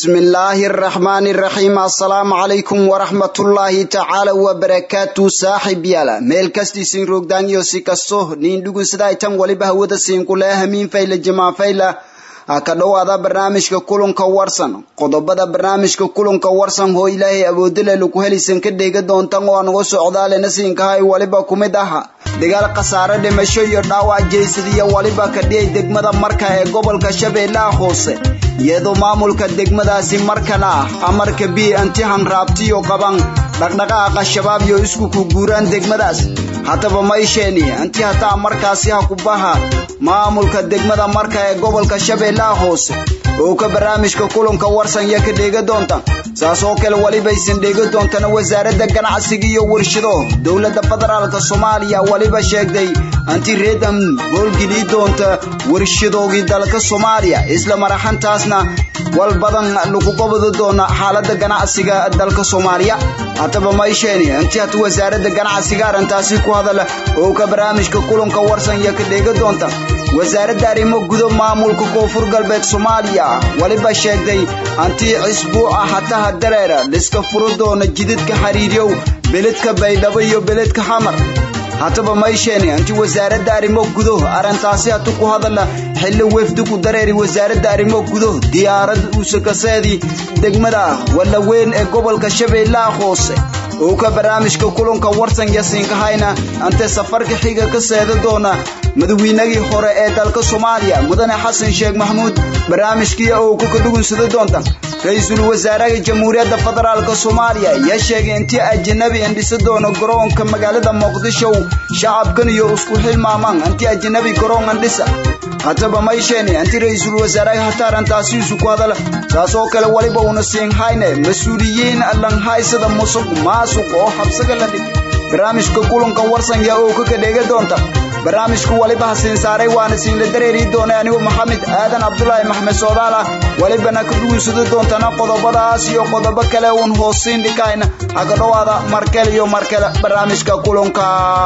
bismi illaahi araxmaani iraxiim assalaamu calaykum waraxmatullaahi tacaala wabarakaatu saaxib yaala meel kastiisin roogdaan iyo si kasto niin dhugunsaday tan waliba hawada siinkulee hamiin fayla jamaa fayla ha ka dhowaada barnaamijka kulanka warsan qodobada barnaamijka kulanka warsan hoo ilaahay awoodale lagu helaysan ka dheega doontan oo anuga socdaalena siinkahay waliba ku mid aha dagaal khasaare dhimasho iyo dhaawac jeysadiya waliba ka dhiyay degmada marka ee gobolka shabeellaha hoose iyadoo maamulka degmadaasi markana ah amarka bi antihan raabtiyo qaban dhaqdhaqaaqa shabaab iyo isku ku guuraan degmadaas haddaba maysheeni anti hataa markaasi ha ku baha maamulka degmada marka ee gobolka shabeellaha hoose oo ka barnaamijka kulanka warsan iyo ka dheega doonta saas oo kale walibaysan dheega doontana wasaaradda ganacsiga iyo warshado dowladda federaalka soomaaliya waliba sheegday anti reedan howlgelii doonta warshadoogii dalka soomaaliya isla maraxantaasna wal badan lagu qabadi doona xaalada ganacsiga dalka soomaaliya haddaba maysheeni anti hata wasaaradda ganacsiga arrintaasi ku hadala oo ka barnaamijka kulanka warsan iyo ka dheega doonta wasaaradda arrimo gudo maamulka koonfur galbeed soomaaliya waliba sheegday anti cisbuuca hataha dareera liska furo doona jidadka xiriiryow beledka baydhabo iyo beledka xamar haddaba maysheeni anti wasaaradda arrimo gudo arrintaasi hatu ku hadala xilli wefdigu dareeri wasaaradda arrimo gudo diyaarad uusakaseedii degmada wallaweyn ee gobolka shabeellaha hoose oo ka barnaamijka kulanka warsan yasiinkahayna ante safarka xiga ka seeda doona madaweynagii hore ee dalka soomaaliya mudane xasan sheekh maxamuud barnaamijkii oo ku kadhugunsada doonta ra-iisul wasaaraha jamhuuriyadda federaalk soomaaliya ayaa sheegay intii ajanabi indhisa doono garoonka magaalada muqdisho shacabkan iyo isku xilmaamaan anti ajanabi garoon andhisa haddaba maysheeni anti ra-iisul wasaaraha hata arrintaasiisu ku hadala saas oo kale waliba una siinhayne mas-uuliyiin lanhaysada musuq maasuq oo habsaga la dhig barnaamijka kulanka warsanya oo ka kadheega doonta barnaamijku waliba hasiin saaray waana siinla dareeri doonay anigu maxamed aadan cabdulaahi maxmed soodaal ah walibana ka dhugunsado doontana qodobadaas iyo qodobo kale uun hoosiin dhikayna haga dhowaada markale iyo markale barnaamijka kulanka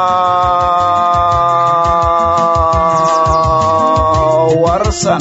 warsan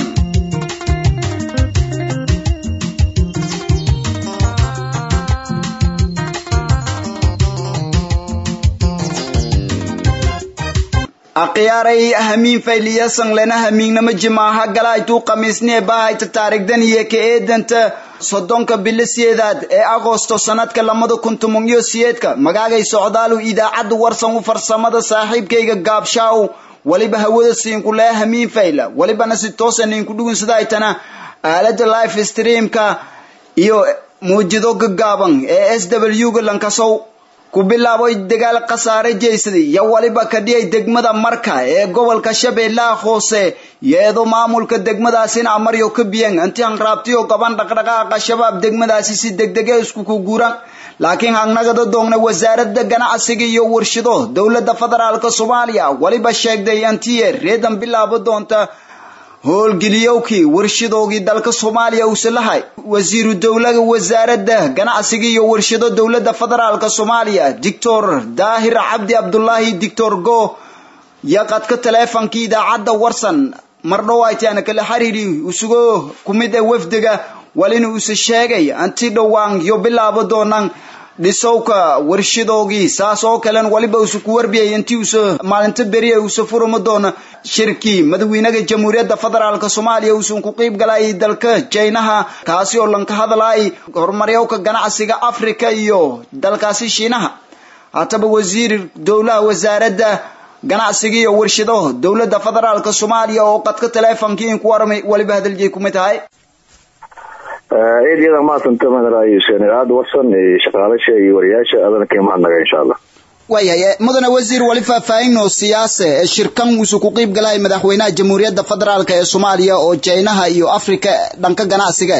akhiyaaray hamiin fayliyasan lena hamiignama jimaaha galaytuu khamiisnee bahayta taarigdan iyo ka eedanta soddonka bilo siyeedaad ee agosto sanadka lamada kun toban iyo siyeedka magaagay socdaalu idaacadda warsan u farsamada saaxiibkayga gaabshaaw waliba hawada siinkulee hamiin fayla walibana si toosa ninku dhugunsadaytana aalada life streamka iyo muujido gagaaban ee s w ga lankasow ku bilaabay dagaal khasaare jeysaday iyo waliba ka dhiyay degmada marka ee gobolka shabeellaha hoose iyadoo maamulka degmadaasina amaryo ka biyan anti hanraabtiyo gaban dhaqdhaqaaqa shabaab degmadaasi si degdege isku ku guuraan laakiin hangnagada doogna wasaaradda ganacsiga iyo warshado dowladda federaalk soomaaliya waliba sheegday antiye reedan bilaabo doonta howlgeliyowkii warshadoogii dalka soomaaliya uuse lahay wasiiru dowlaha wasaaradda ganacsiga iyo warshado dowladda federaalk soomaaliya doctor daahir cabdi cabdulaahi doctor go yaqadka taleefonkii idaacadda warsan mardhowaytaana kala xiriiri isugo ku mid ee wafdiga walina uuse sheegay anti dhowaan yo bilaabo doonaan dhisowka warshadoogii saas oo kalen waliba uuse ku warbiyay intii uuse maalinta beriya uuse furama doona shirkii madaxweynaha jamhuuriyadda federaalk soomaaliya uusan ku qiib galayay dalka jaynaha kaasi oo lanka hadlayay horumaryowka ganacsiga africa iyo dalkaasi shiinaha haddaba wasiir dowlaha wasaaradda ganacsiga iyo warshado dowladda federaalk soomaaliya oo qadka taleefonkii in ku waramay waliba hadaljiy kumid tahay eedyada maasanta madaraayusenaad warsan shaqaalasha iyo wariyaasha adana ka mahadnaga insha allah waayahay mudane wasiir wali faahfaahinoo siyaase ee shirkan uuse ku qiib galay madaxweynaha jamhuuriyadda federaalk ee soomaaliya oo jaynaha iyo africa dhanka ganacsiga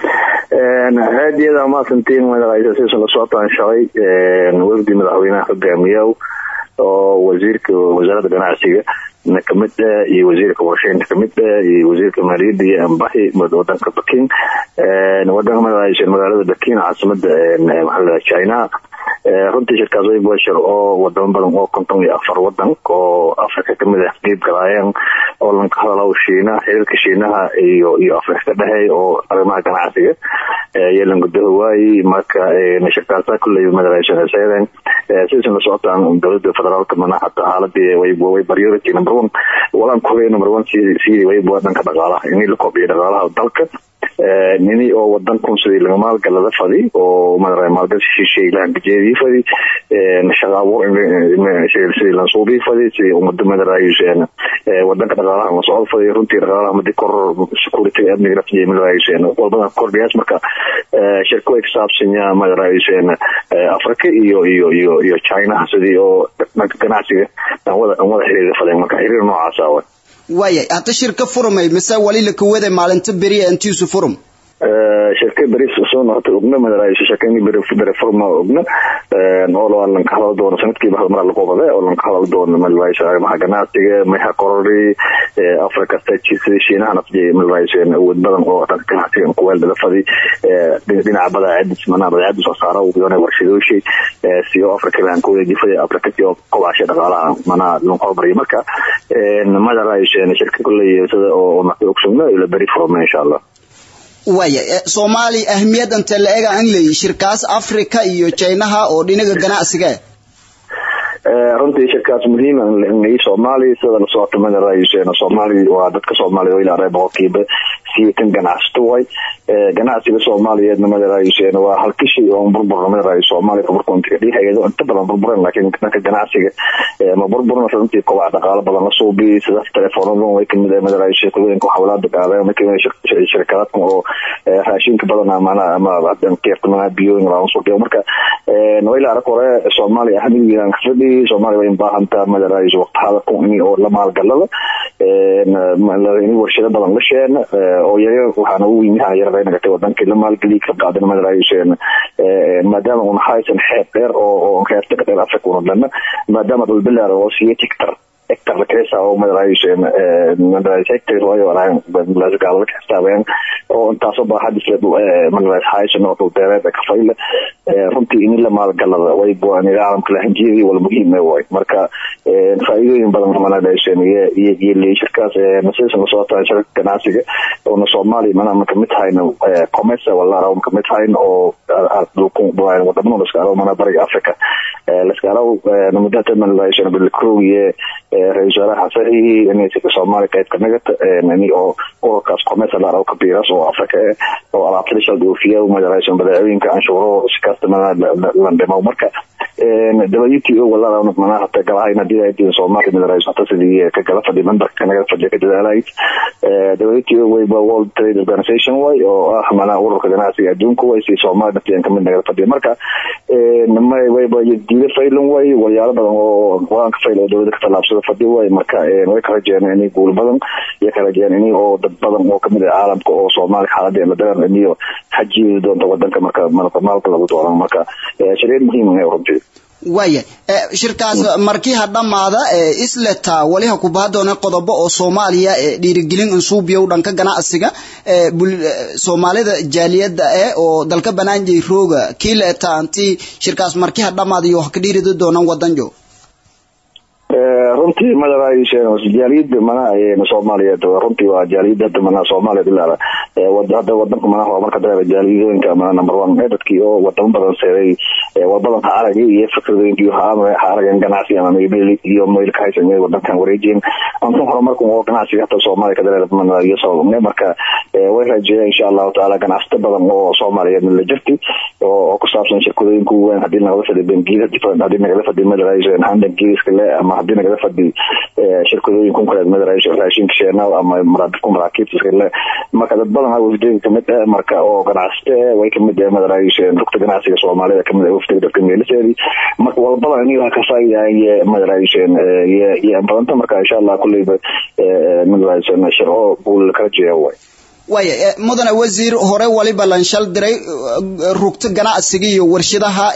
eedyada maasantiin madaraayusesan la socotaan shalay wafdi madaxweynaha hogaamiyow oo wasiirka wasaaradda ganacsiga na kamid ah iyo wasiirka warshaynta kamid ah iyo wasiirka maaliyadda iyo ambahi wadanka bakin wadanka magaalada bakin caasimada maxaa china runtii shirkaas way bashir oo wadamo badan oo konton iyo afar wadan oo africa kamid ah qeyb galaayeen oo lanka hadalo shiinaha xiriirka shiinaha iyo iyo afrika ka dhexeey oo arrimaha ganacsiga yelan gudaha waayi marka shirkaasa kulley madaraysanaysaydeen sidaysan la socotaan dowladda federaalka mana hata xaaladii way way priority number one walaan kuhey number one sidii wayba dhanka dhaqaalaha inii la kobciyo dhaqaalaha dalka nini oo wadan kun sidii laga maalgalada fadi oo madara maalgashi shisheey lahangajeedii fadi shaqa abuur sidii lansuubii fadi sidii umada madarayuseen wadanka dhaqaalaha la socod fadi runtii dhaqaalaha madi koror security amniga naftiya madarayuseen walbadan kordhiyaas marka shirka way kasaabsanya madarayuseen africa iyo iyo iyo iyo china sidii oo dhanka ganacsiga aan wada aan wada xiriir fadeen marka xiriir noocaasa wa waayay hadda shirka furmay mise wali la kawada maalinta beriya intiisu furum shirka beri soo noqotay ogna madarayso shirkani beri beri furma ogna oo la lan ka hadal doono sanadkiiba hal mar la qobade oo lan ka hadal doono madarayso arrimaha ganacsiga meha korori africa states shiinaha nafjay madarayso awood badan oo dhanka ganacsiga ku weel dala fadi dhinaca badaacadis manaa badaacadis soo saara uu yoona warshadooshi si oo africa baan ku wajifay africa si oo kobasha dhaqaalaha manaa lan hormariyo marka madarayso shirka kulley sida oo naqdi ogsugna ila beri furma insha allah waaya soomaaliya ahmiyad inte la ega an leeyi shirkaas africa iyo jinaha oo dhinaga ganacsiga runtii shirkaas muhiim ngai soomaaliya sida la socota madarayuseen soomaaliya waa dadka soomaaliya ilaa ree boqolkiiba sideetan ganacsato way ganacsiga soomaaliyeedna madarayuseen waa halkishi oo burburna madarayo soomaaliya burburka hay-ado inta badan burburen laakiin dhanka ganacsiga ma burburna runtii kobac dhaqaalo badan la suubi sidaas telefoonada way kamid madarayo sheekooyinka xawlaada gaadeen way kamid shirkadaadkan oo raashinka badan mana ama keefta biyooyin laa suuqiyo marka wayla arag hore soomaaliya ahmiyaan kafadhi soomaaliya way baahantaa madarayso waqti hadalku in oo la maalgalada in warshado badan la sheena oo yaga waxaana u yimi yarada nagatay wadankii la maalgeliy ka qaadan madarayuseen maadaama una haysan xeeb dheer oo heerta ka dheer africa una dhana maadaama dhulbilaar oo siya hectar hectar lakesa oo madarayuseen madarais hectar waayo arahan gaalada ka xisaabeen oo intaasoo baaxadis madarais haysan oo dhulbeereed kafayle runtii in la maalgalada way go'aanida caalamka lahanjeedii wala muhiim way marka faa'iidooyin badan manadhaysen iyo leeshirkaas nasiisan la socotaa shirka ganacsiga oona soomaaliya mana kamid tahayna commerce walaara kamid tahayn oo wadamada laskaalo mana bariga africa laskaalo mudata manadhaysen bilkrogiye ra-isul wasaaraha saxihi in soomaaliya qayb ka nagata ini oo ururkaas commerce laara kabiras oo africa oo alaabtada shal dhoofiya madaraysen badeecooyinka anshuuro sikasta landhimo marka w t o walaala mana hata galahayn hadii ay diin soomaaliya madarayso hata sidii ka gala fadhi memberka naga fadhiya ka dadaalayd w t o wayba world trade organization way oo ah mana ururka ganacsiga adduunka way si soomaaliya naftiyan kamid naga fadhiya marka wayba diida faylan way walyaalo badan oo go-aanka fayl oo dowlada ka tallaabsada fadhi way marka way ka rajeen inay guul badan iyo ka rajeen ini oo dad badan oo kamid ah caalamka oo soomaaliya xaaladii madaran iniyo xajiidi doonta wadanka marka maalka lagu dooran marka shariir muhiim ah runtii waaya shirkaas markii ha dhammaada isleta wali ha ku baha doona qodobo oo soomaaliya dhiirigelin insuubiyow dhanka ganacsiga soomaalida jaaliyada eh oo dalka banaanjay rooga kii la eta anti shirkaas markii ha dhammaada iyo ha ka dhiiridi doonaan wadanjo runtii madaraysen jaaliyada mana soomaaliyeed runtii waa jaaliyada hadda mana soomaaliya ilaala hadda wadanka mana horumarka dareera jaaliyadooyinka mana number one ee dadkii oo wadamo badan seeday wadadan ha aragay iyo fikradooyinkii ha arageen ganacsi ama maybil iyo mayl ka haysan inay wadankan wareejiyeen antan horumarka oo ganacsiga hata soomaaliya ka dareera mana iyo sababne marka way rajeeyeen insha allahu tacaala ganacsato badan oo soomaaliyeed la jirti oo ku saabsan shirkadooyinka weyn hadii nagala fadhi bangiyada different hadii nagala fadhi madaraysen handan geeska le ama hadii nagala fadhi shirkadooyin kunkareed madaraysen raashinka sheenaal ama ku maraakiibta le marka dad badan wafdiga kamid ah marka oo ganacsato way kamid ah madaraysen rugta ganacsiga soomaalida kamid ah wafdiga dadka meeliseedi marka walbada iniga ka faa'iidaaye madaraysen iyo badanta marka insha allah kulleyba madaraysen sharco guul kala jeeya way waaya mudane wasiir hore waliba lanshal diray rugta ganacsiga iyo warshadaha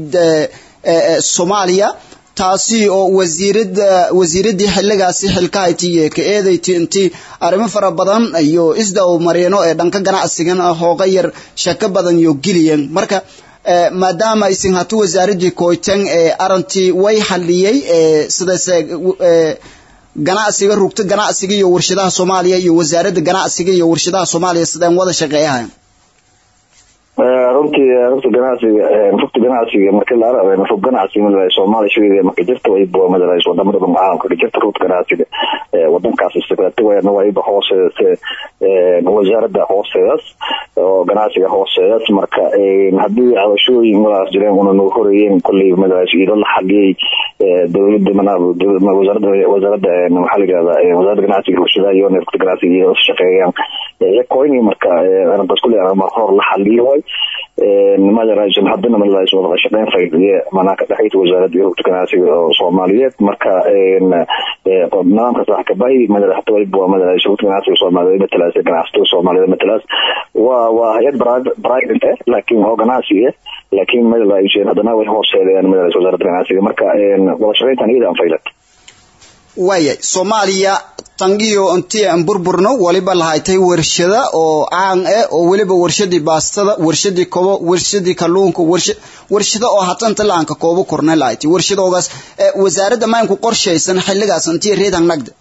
soomaaliya taasi oo wasiirada wasiiradii xiligaasi xilkahaytiiyo ka eedayti intii arrimo fara badan iyo isdaw mareeno ee dhanka ganacsigana hooga yar shako badan iyo geliyan marka maadaama isin hatu wasaaradii koytan ee arintii way xaliyey sidase ganacsiga rugta ganacsiga iyo warshadaha soomaaliya iyo wasaaradda ganacsiga iyo warshadaha soomaaliya sideen wada shaqeeyahayn runtii rugta ganacsiga rugta ganacsiga marka la arabo rug ganacsi madalay soomaaliya shaqeeya marka jirta way bua madalay wadamada dhan caalamka ka jirta rugta ganacsiga wadankaas istiqraatiwayna waa iba hooseedase wasaaradda hooseedaas oo ganacsiga hooseedaas marka haddii cabashooyin walaas jireen una noo horeeyeen kolley madalay ilo la xaliyey dowladda mana wasaaradda wasaaradda maxaa la yirahdaa wasaaradda ganacsiga warshadaha iyo rugta ganacsiga iyo shaqeeyaan yakoyni marka arintaas kulley mar hor la xaliyo way madaraasan haddana madalais wada shaqeyn faydiye manaa ka dhexaysa wasaaradda iyo rugta ganacsiga oo soomaaliyeed marka nidaamka sax kabahi madala hata waliba waa madalais rugta ganacsiga soomaaliyeed matalaas ganacsatada soomaaliyeed matalaas waa waa hay-ad private eh laakiin oo ganacsi eh laakiin madalais haddana way hooseedayaan madalais wasaaradda ganacsiga marka wada shaqeyntan iyada aan faylat waaya soomaaliya tangiyo intii aan burburno waliba lahaytay warshada oo caan eh oo weliba warshadii baastada warshadii kobo warshadii kalluunka warshada oo hatanta laanka koobo korna lahaytay warshadoogaas wasaaradda maynku qorshaysan xilligaas intii reedan nagda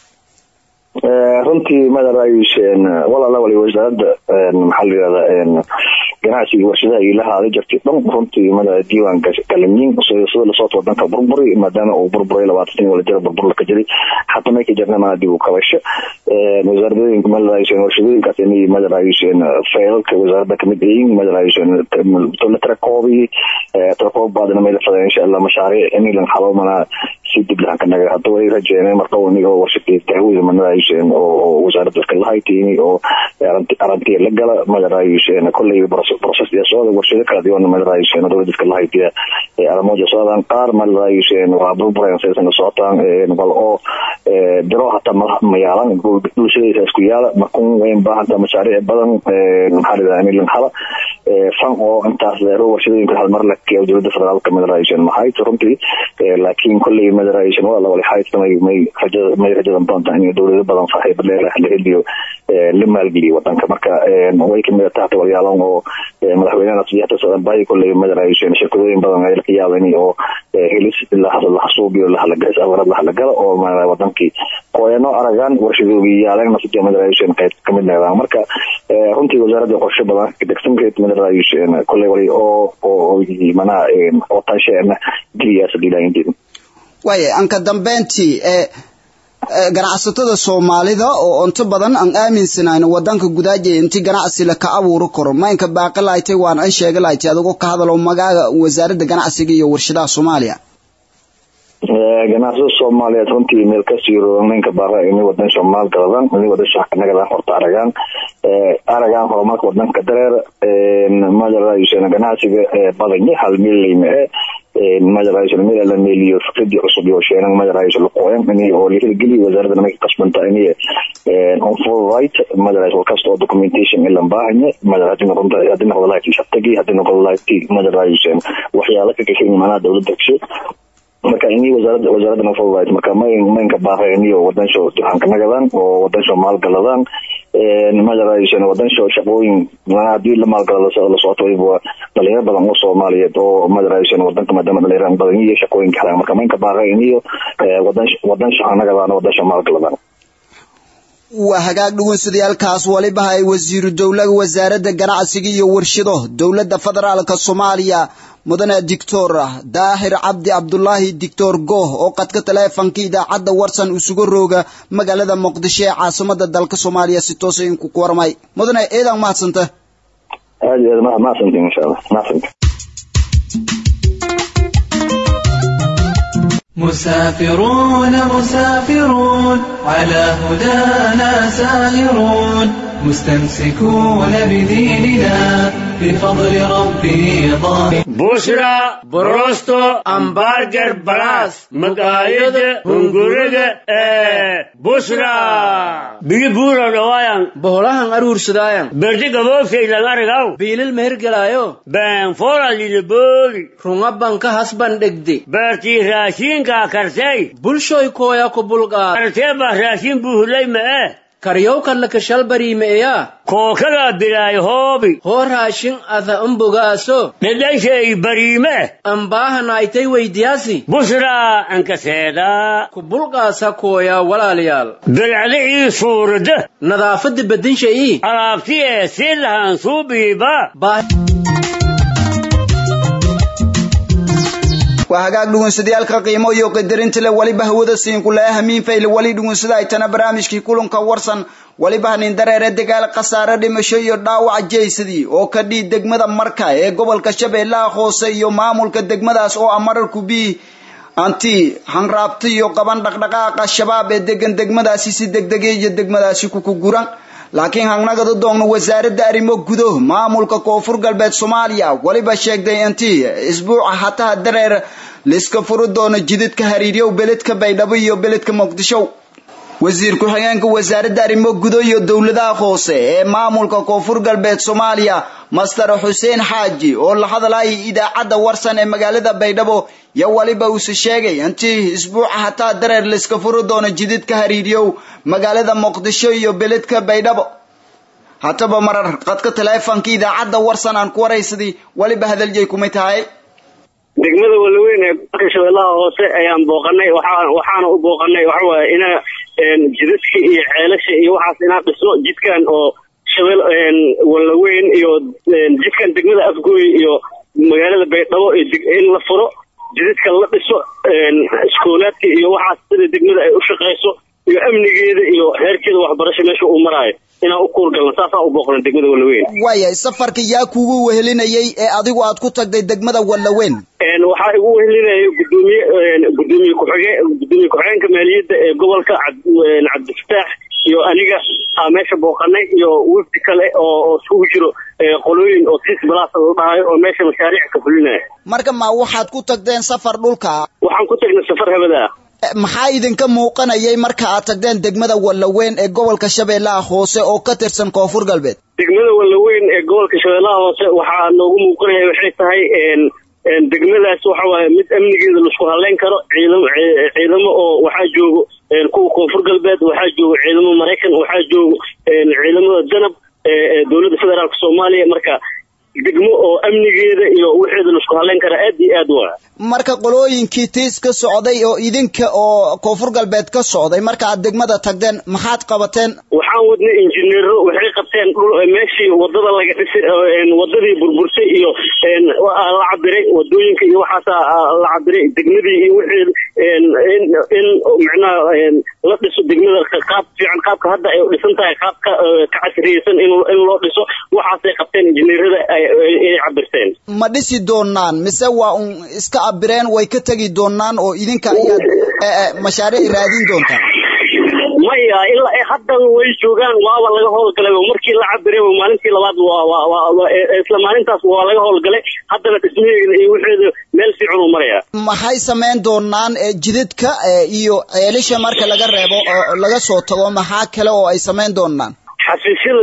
runtii madarayuseen walaala wali wasaaradda maxaa la yirahdaa ganacsiga warshadaha ilahaada jirtay dhan runtii mada diiwaan galamiin sida lasooto wadanka burburi maadaama uu burburay labaatan sani wala jira burbur ka jiray xataa may ka jirna mana dib u kabasho wasaaradooyinka madarayuseen warshadooyinkaas inay madarayuseen faylalka wasaaradda kamid yihiin madarayuseen la tirakoobi tirakoob baadana may la fadeen insha allah mashaariic inilan xalo mana si dib lahan ka naga hadda way rajeene marka iniga warshadii daawada madarayuseen oo wasaaradda iska lahaytini oo arantiya la gala madarayuseen kolley process sooda warshado kala duwan madarayuseen dowladda iska lahaytiya aramoja soodan qaar madarayuseen waa burburen saysan socotaan bal oo biro hataa mayaalan bulshadaysa isku yaala markun wayn baahanta mashaariic badan maxaa lidaa inilan hala fan oo intaas leero warshadooyinka hal mar la keeyo dowladda federaalka madarayuseen mahayt runtii laakiin kolley madarayuseen waa lawali hayt may may rajada may rajadan doontaa in dowlado badan saaxiiba leelah la heliyo la maalgeliyo wadanka marka way kamid tahay hata walyaalan oo madaxweynaha siyaaxda socdan bahi kolley madarayuseen shirkadooyin badan ay ka yaabeen oo helis lahasuubiyo lahalagays awarad lahalagala oo wadankii kooyano aragaan warshadoogi yaaleen nasiya madarayuseen qayb kamid noqdaan marka runtii wasaaradda qorshe badan degsankeed madarayuseen kolley wali oo oo manaa oo tansheena geliyaas dhilaayinteeda waaya anka dambeyntii ganacsatada soomaalida oo inta badan aan aaminsanayn wadanka gudaaja inti ganacsi la ka abuuri karo maynka baaqi lahaytay waan an sheega lahaytay adigoo ka hadalo magaaga wasaaradda ganacsiga iyo warshadaha soomaaliya ganacsatada soomaaliyeed runtii meel kasii ninka baara inay wadan soomaal galadaan inay wadan shaqanagadaan horta aragaan aragaan horumarka wadanka dareer madarayuseen ganacsiga badanye hal millayma e madarayuseen meel la meeliyo fikradii cusub iyo sheenan madarayuseen laqooyan inay oo lahirgeliyo wasaaradda may kasbanta inay on full right madarayus walkasta oo documentation ilan baahanye madar hadii noqon hadii noqdo lahayti shabtagi hadii noqdo lahayti madarayuseen waxyaala ka gashay macnaha dowladda gashay marka ini wasaaradda wasaaradda nafaldayd marka may maynka baarayniyo wadansho duxanka nagadan oo wadansho maalgaladaan madaraysan wadansho shaqooyin hadii la maalgala la socoto waliba dhalinyaro badan oo soomaaliyeed oo madaraysan wadanka maadaama dhalinyaro badan iyo shaqooyinka helaan marka maynka baarayniyo wadansho hanagadaan wadansho maalgaladaan waa hagaag dhugunsadayaalkaas waliba ay wasiiru dowlaha wasaaradda ganacsiga iyo warshado dowladda federaalka soomaaliya mudane dictor daahir cabdi cabdulaahi dictor gooh oo qadka taleefanka idaacadda warsan isugu rooga magaalada muqdisho ee caasimada dalka soomaaliya si toosa inku ku warmay mudane eedan mahadsanta aad iyo aad mahadsanta insha allah mahadsanta مسافرون مسافرون على هدانا سائرون مستمسكون بديننا بفضل ربي ضامن بشرى بروستو امبارجر بلاس مقايد هنغورد بشرى بيجي بورا روايان boholahan aruursadaayan برجي قبوفي لغارغاو biilil mehergelaayo بان فورا للبولي runga banka hasban dhegde برتي راشين كا كرتي bulshoy kooya ku bulqaad كرتي با راشين بوهلي ما karyowkan laka shalbariimeeyaa kookadaa bilaay hoobi hoo raashin ada umbogaaso dhedhanshay bariime ambaahanaaytay weydiyaasi busraa ankaseedaa ku bulqaasa kooyaa walaalayaal bilcda ii suurada nadaafadda bedinsha ii alaabti ee sii lahaan suubiiba waa hagaag dhugunsadayaalka qiimo iyo qadarinta le waliba hawada siinkulaha hamiin fayle wali dhugunsada ay tana barnaamijkii kulanka warsan waliba hanin dareere dagaal khasaare dhimasho iyo dhaawac jeysadii oo ka dhii degmada marka ee gobolka shabeellaha hoose iyo maamulka degmadaas oo amararku bii anti hanraabta iyo qaban dhaqdhaqaaqa shabaab ee degan degmadaasi si degdegay iyo degmadaasi kukuguran laakiin hangnagada doogno wasaaradda arrimo gudo maamulka koonfur galbeed soomaaliya weliba sheegday intii isbuuca hataha dareer liska furi doono jidadka hariiryow beledka baydhabo iyo beledka muqdisho wasiir ku-xigeenka wasaaradda arrimo gudo iyo dowladaha hoose ee maamulka koonfur galbeed soomaaliya master xuseen xaaji oo la hadlayay idaacadda warsan ee magaalada baydhabo yo waliba uuse sheegay intii isbuuca hataa dareer liska furi doono jidadka hariiryow magaalada muqdisho iyo beledka baydhabo hataba marar qadka taleefonka idaacadda warsan aan ku waraysadii waliba hadaljay kumay tahay degmada walaweyn ee gobolka shabeellaha hoose ayaan booqanay waxaana u booqanay waxawaaye ina jidadka iyo ceelasha iyo waxaas inaan dhisno jidkan oo shabeel walaweyn iyo jidkan degmada afgooy iyo magaalada baydhabo in la furo jidadka la dhiso iskoolaadka iyo waxaas sida degmada ay u shaqayso iyo amnigeeda iyo heerkeeda waxbarasho meesha uu maraayo inaan u kuurgalno saasaan u booqna degmada walaweyn waaya safarka yaa kugu wehelinayay ee adigu aad ku tagday degmada walaweyn waxaa igu wehelinayay gudoomiye gudoomiye kuxige gudoomiye ku-xigeenka maaliyadda ee gobolka cabdifataax iyo aniga aa meesha booqanay iyo wafdi kale oo isugu jiro qolooyin oo tis balaas la dhahayo oo meesha mashaariic ka fulinaya marka ma waxaad ku tagteen safar dhulka waxaan ku tagnay safar habada ah maxaa idinka muuqanayay marka aad tagteen degmada walaweyn ee gobolka shabeellaha hoose oo ka tirsan koonfur galbeed degmada walaweyn ee gobolka shabeellaha hoose waxaa noogu muuqanaya waxay tahay degmadaas waxa waaye mid amnigeeda laisku haleyn karo ciidamo ciidamo oo waxaa joogo kuwa koonfur galbeed waxaa joogo ciidamo maraykan waxaa joogo ciidamada danab ee dowladda federaalk soomaaliya marka degmo oo amnigeeda iyo wixeeda laisku haleyn kara aad iyo aad waa marka qolooyinkii tiis ka socday oo idinka oo koonfur galbeed ka socday marka aad degmada tagdeen maxaad qabateen waxaan wadnay injineero waxay qabteen dhul meeshii wadada laga dhisay wadadii burbursay iyo la cabiray wadooyinka iyo waxaasa la cabiray degmadii iyo wixii in micnaha la dhiso degmada qaab fiican qaabka hadda ay dhisan tahay qaab ka casriyeysan in loo dhiso waxaasay qabteen injineerada ay cabirteen ma dhisi doonaan mise waa un iska abireen way ka tegi doonaan oo idinka ayaad mashaariic raadin doontaan maya ilaa haddan way joogaan waaba laga howlgalay markii la cabiray maalintii labaad isla maalintaas waa laga howlgalay haddana dhismaheeda iyo wixeeda meel fiican uu maraya maxay samayn doonaan jidadka iyo ceelisha marka laga reebo oo laga soo tago maxaa kale oo ay samayn doonaan xafiisyada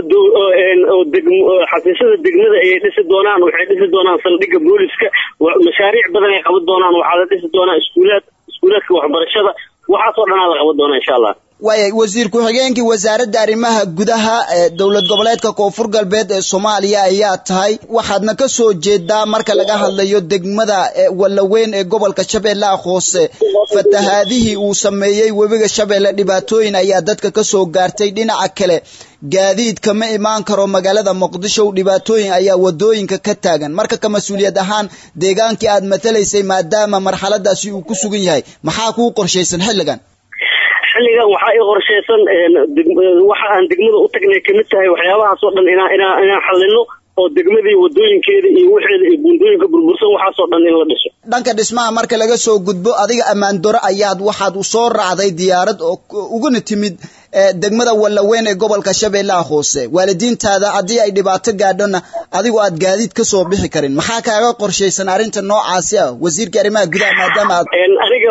xafiisyada degmada ayay dhisi doonaan waxay dhisi doonaan saldhigga booliska mashaariic badan ay qaban doonaan waxaa la dhisi doonaa iskuulaad iskuulaadka waxbarashada waxaasoo dhanaa la qaban doonaa insha allah waaya wasiir ku-xigeenkii wasaaradda arrimaha gudaha ee dowlad goboleedka koonfur galbeed ee soomaaliya ayaa tahay waxaadna ka soo jeedaa marka laga hadlayo degmada walaweyn ee gobolka shabeellaha hoose fatahaadihii uu sameeyey webiga shabeelle dhibaatooyin ayaa dadka ka soo gaartay dhinaca kale gaadiidka ma imaan karo magaalada muqdisho dhibaatooyin ayaa wadooyinka ka taagan marka ka mas-uuliyad ahaan deegaankii aad matalaysay maadaama marxaladaasi uu ku sugan yahay maxaa kuu qorshaysan xilligan xilligan waxaa ii qorshaysan waxa aan degmada u tagnay kamid tahay waxyaabahaasoo dhan inaa inaa inaan xalino oo degmadii wadooyinkeeda iyo waxeeda iyo buundooyinka burbursan waxaasoo dhan in la dhiso dhanka dhismaha marka laga soo gudbo adiga ammaan daro ayaad waxaad u soo raacday diyaarad oo uguna timid degmada walaweyn ee gobolka shabeellaha hoose waalidiintaada haddii ay dhibaato gaadhona adigu aad gaadiid ka soo bixi karin maxaa kaaga qorshaysan arrinta noocaasi ah wasiirka arrimaha gudaha maadaama aad aniga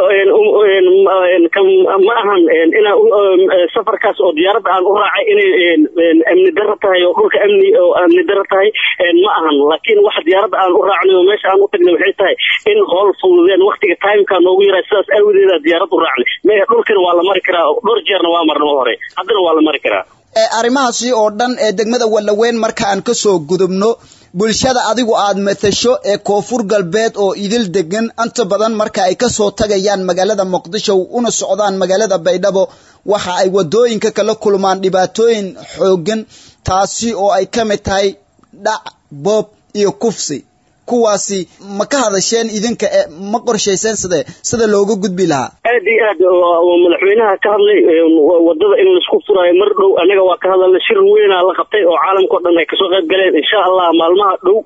ma ahan inaa safarkaas oo diyaaradda aan u raacay inay amni daro tahay oo dhulka amni oo amni daro tahay ma ahan laakiin waxa diyaaradda aan u raacnay oo meesha aan u tagnay waxay tahay in howl fududeen waktiga timeka noogu yaraa sidaas aawadeeda diyaarad u raacnay me dhulkana waa la mari karaa dhowr jeerna waa marna hore waaye haddana waa la mari karaa arrimahaasi oo dhan ee degmada wallaweyn marka aan ka soo gudubno bulshada adigu aad matasho ee koonfur galbeed oo idil degan inta badan marka ay ka soo tagayaan magaalada muqdisho una socdaan magaalada baydhabo waxa ay wadooyinka kala kulmaan dhibaatooyin xooggan taasi oo ay ka mid tahay dhac boob iyo kufsi kuwaasi ma ka hadasheen idinka ee ma qorshayseen side sida looga gudbi lahaa aad iyo aad madaxweynaha ka hadlay wadada in laisku furaayo mar dhow anaga waa ka hadalna shir weynaa la qabtay oo caalamka o dhan ay kasoo qayb galeen insha allah maalmaha dhow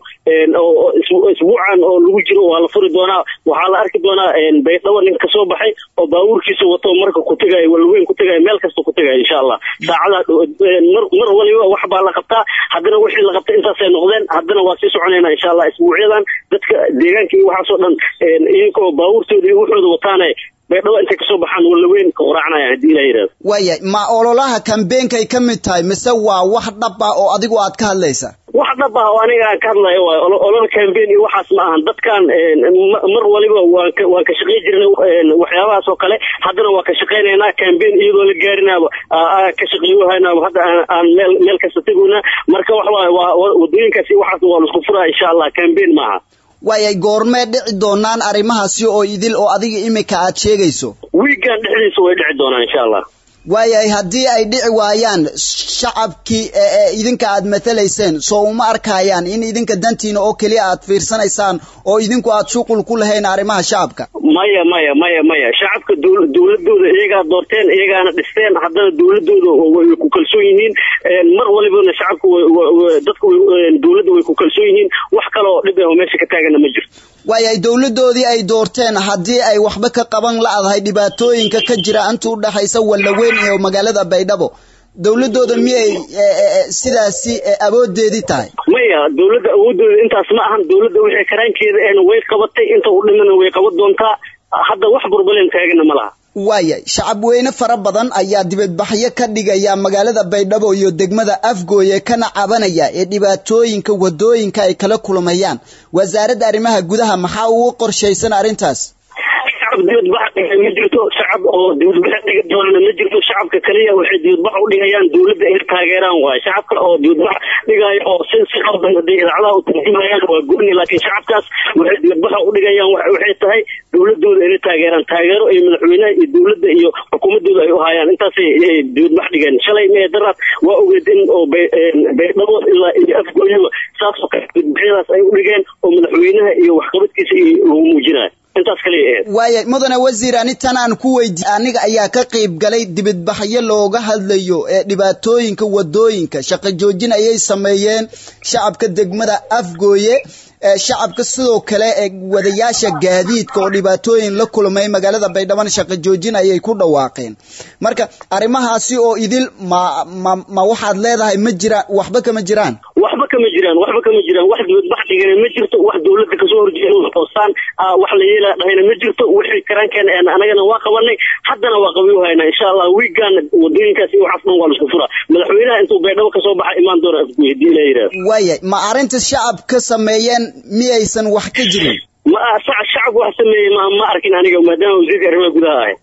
isbuucan oo lagu jiro waa la furi doonaa waxaa la arki doonaa baydhabo nin kasoo baxay oo baabuurkiisa wato marka ku tegaayo walweyn ku tegaayo meel kasta ku tegaayo insha allah saacada mar mar waliba wax baa la qabtaa haddana wixii la qabtay intaasay noqdeen haddana waa sii soconayna insha allah isbuucyadan dadka deegaanka iyo waxaasoo dhan iyankoo baabuurtooda iyo wuxooda wataane baydhabo intay kasoo baxaan walaweyn ka quraacnaya haddii ilaa yidhahdo waaya ma ololaha kambeenkay ka mid tahay mise waa wax dhab ah oo adigu aad ka hadlaysa wax dhab ah oo aniga aan ka hadlayo waay olol campaign iyo waxaas ma ahan dadkan mar waliba waan ka waan ka shaqayn jirnay waxyaabahaas oo kale haddana waa ka shaqaynaynaa campaign iyadoo la gaarinaaba ka shaqeeyohaynaaba hadda aan meel meel kasta tegoynaa marka wax waaye waa wadooyinkaasi waxaas waa laisku furaa insha allah campaign maaha waayay goormee dhici doonaan arrimahaasi oo idil oo adiga imika aad sheegayso wiigan dhexdiisa way dhici doonaan insha allah waayahay haddii ay dhici waayaan shacabkii ee idinka aad matalayseen soo uma arkayaan in idinka dantiina oo keliya aad fiirsanaysaan oo idinku aad shuqul ku lahayn arrimaha shacabka maya maya maya maya shacabka dowladooda iyagaa doorteen iyagaana dhisteen haddana dowladooda way ku kalsoon yihiin mar walibana shacabka dadka dowladda way ku kalsoon yihiin wax kale oo dhib ah oo meesha ka taagana ma jirto waayahay dowladoodii ay doorteen haddii ay waxba ka qaban la'dahay dhibaatooyinka ka jira inta u dhexaysa wallaweyn iyo magaalada baydhabo dowladooda miyay sidaasi awoodeedii tahay maya dowladda awoodooda intaas ma ahan dowladda wixii karaankeeda ehna way qabatay inta u dhimana way qaban doontaa hadda wax burbaleen taagana ma laha waaya shacab weyne fara badan ayaa dibadbaxyo ka dhigaya magaalada baydhabo iyo degmada afgooye kana cabanaya ee dhibaatooyinka wadooyinka ay kala kulmayaan wasaaradda arrimaha gudaha maxaa ugu qorshaysan arrintaas shacab dibadbax ma jirto shacab oo dibadbax dhiga doonana ma jirto shacabka kaliya waxay dibadbax u dhigayaan dowladda inay taageeraan waaye shacabka oo dibadbax dhigaayo oo si si qaldan hadday idaacadaha u tarjumayaan waa gooni laakiin shacabkaas waxay dibadbaxa u dhigayaan waxay tahay dowladooda inay taageeraan taageero iyo madaxweynaha iyo dowladda iyo xukuumadooda ay u hayaan intaasay dibadbax dhigeen shalay mee daraad waa ogeed in oo baydhabo ilaa iyo afgooyaba saas oo kale dibadbaxyadaas ay u dhigeen oo madaxweynaha iyo waxqabadkiisa lagu muujinayo intaas kaliya ahayd waaya mudane wasiir anitan aan ku weydi aniga ayaa ka qayb galay dibadbaxyo looga hadlayo ee dhibaatooyinka wadooyinka shaqo joojin ayay sameeyeen shacabka degmada afgooye shacabka sidoo kale ee wadayaasha gaadiidka oo dhibaatooyin la kulmay magaalada baydhaban shaqo joojin ayay ku dhawaaqeen marka arrimahaasi oo idil ma ma ma waxaad leedahay ma jiraan waxba kama jiraan waxba kama jiraan waxba kama jiraan wax dibadbax dhigana ma jirto wax dowladda kasoo horjeeda toosaan wax la yeela dhahayna ma jirto wixii karaankeena anagana waa qabanay haddana waa qabiyu haynaa insha allah wiigan wadooyinkaas iyo waxaas dhan waa laisku furaa madaxweynaha intuu baydhabo kasoo baxa imaan doona afguy hadii la yidhahdo waaya ma arrinta shacabka sameeyeen miyaysan wax ka jirin ma shacab wax sameeyey ma ma arkin aniga maadaama wasiirka arrimaha gudaha ahay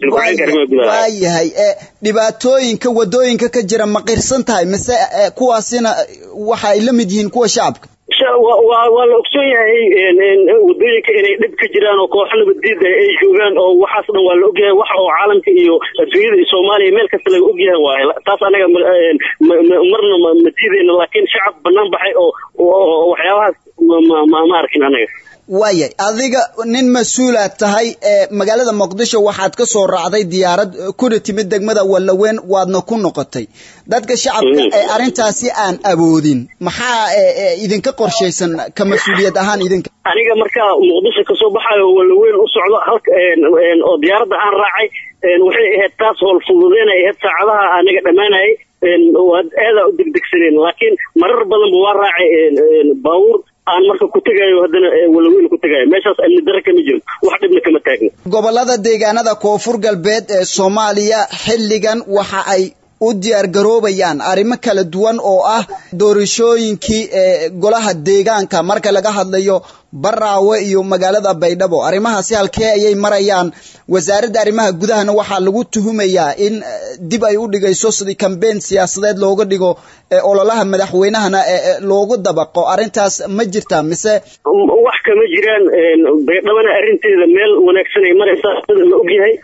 waayahay dhibaatooyinka wadooyinka ka jira ma qirsan tahay mise kuwaasina waxa ay la mid yihiin kuwa shacabka waa la ogsoon yahay wadooyinka inay dhib ka jiraan oo kooxo nabaddiida ay joogaan oo waxaas dhan waa la ogyahay wax oo caalamka iyo adduunyada iyo soomaaliya meel kasta laga ogyahay waaye taas anaga marna ma diidayna laakiin shacab banaan baxay oo waxyaabahaas ma arkin anaga waayay adiga nin mas-uulaad tahay ee magaalada muqdisho waxaad ka soo raacday diyaarad kuna timid degmada wallaweyn waadna ku noqotay dadka shacabka ee arrintaasi aan awoodin maxaa idinka qorshaysan ka mas-uuliyad ahaan idinka aniga markaa muqdisho kasoo baxayo wallaweyn u socdo halka oo diyaaradda aan raacay waxay ahayd taas howl fududeynay ahayd saacadaha anaga dhammaanayay waad aadaa u degdegsaneen laakiin marar badanba waa raacay baabuur aan marka ku tegayo haddana walaweyn ku tegayo meeshaas amni darre kama jiro wax dhibna kama taagno gobolada deegaanada koonfur galbeed ee soomaaliya xilligan waxa ay u diyaar garoobayaan arrimo kala duwan oo ah doorashooyinkii ee golaha deegaanka marka laga hadlayo baraawe iyo magaalada baydhabo arrimahaasi halkee ayay marayaan wasaaradda arrimaha gudahana waxaa lagu tuhumayaa in dib ay u dhigayso sidii kambeyn siyaasadeed looga dhigo ololaha madaxweynahana loogu dabaqo arrintaas ma jirtaa mise wax kama jiraan baydhabana arrinteeda meel wanaagsan ay maraysaa sida la ogyahay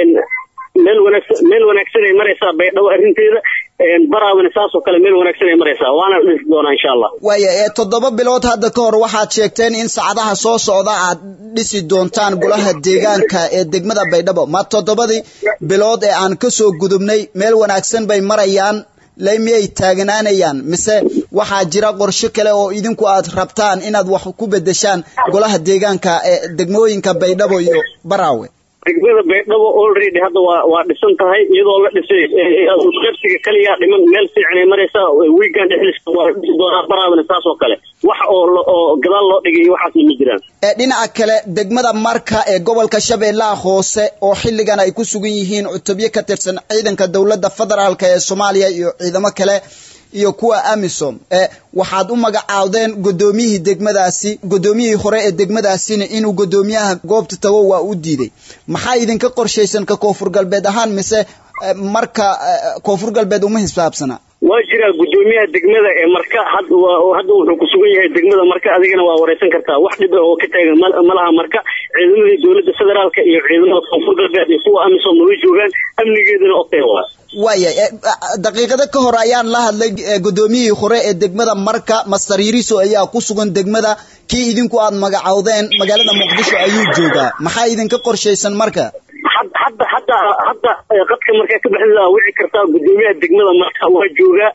meel wanaagsan meel wanaagsan ay maraysaa baydhabo arrinteeda baraawina saasoo kale meel wanaagsan ay maraysaa waana dhisi doonaa insha allah waaya ee toddoba bilood hadda ka hor waxaad sheegteen in saacadaha soo socda aad dhisi doontaan golaha deegaanka ee degmada baydhabo ma toddobadii bilood ee aan ka soo gudubnay meel wanaagsan bay marayaan le miyay taagnaanayaan mise waxaa jira qorsho kale oo idinku aad rabtaan inaad wax ku bedeshaan golaha deegaanka ee degmooyinka baydhabo iyo baraawe degmada baydhabo already hadda waa waa dhisan tahay iyadoo la dhisay qabsiga kaliya dhiman meel fiican ay maraysaa weekend dhexdiisa waa dhisi doonaa baraawina saas oo kale wax oo oo gadaal loo dhigay waxaasna ma jiraan ee dhinaca kale degmada marka ee gobolka shabeellaha hoose oo xilligan ay ku sugan yihiin cutubyo ka tirsan ciidanka dowladda federaalk ee soomaaliya iyo ciidamo kale iyo kuwa amisom ee waxaad u magacaawdeen guddoomiyihii degmadaasi guddoomiyihii hore ee degmadaasina inuu guddoomiyaha goobta tago waa u diiday maxaa idinka qorshaysan ka koonfur galbeed ahaan mise marka koonfur galbeed uma hisaabsana waa jiraa guddoomiyaha degmada ee marka hadda wuxuu ku sugan yahay degmada marka adigana waa wareysan kartaa wax dhib oo ka taagan malaha marka ciidamadii dowladda federaalka iyo ciidamada koonfur galbeed iyo kuwa amisom way joogaan amnigeedana okay waa waaya daqiiqado ka hor ayaan la hadlay guddoomiyihii hore ee degmada marka master yiriso ayaa ku sugan degmada kii idinku aad magacawdeen magaalada muqdisho ayuu joogaa maxaa idinka qorshaysan marka hadda hadda hadda qadka markaa ka baxdida wici kartaa guddoomiyaha degmada marka waa joogaa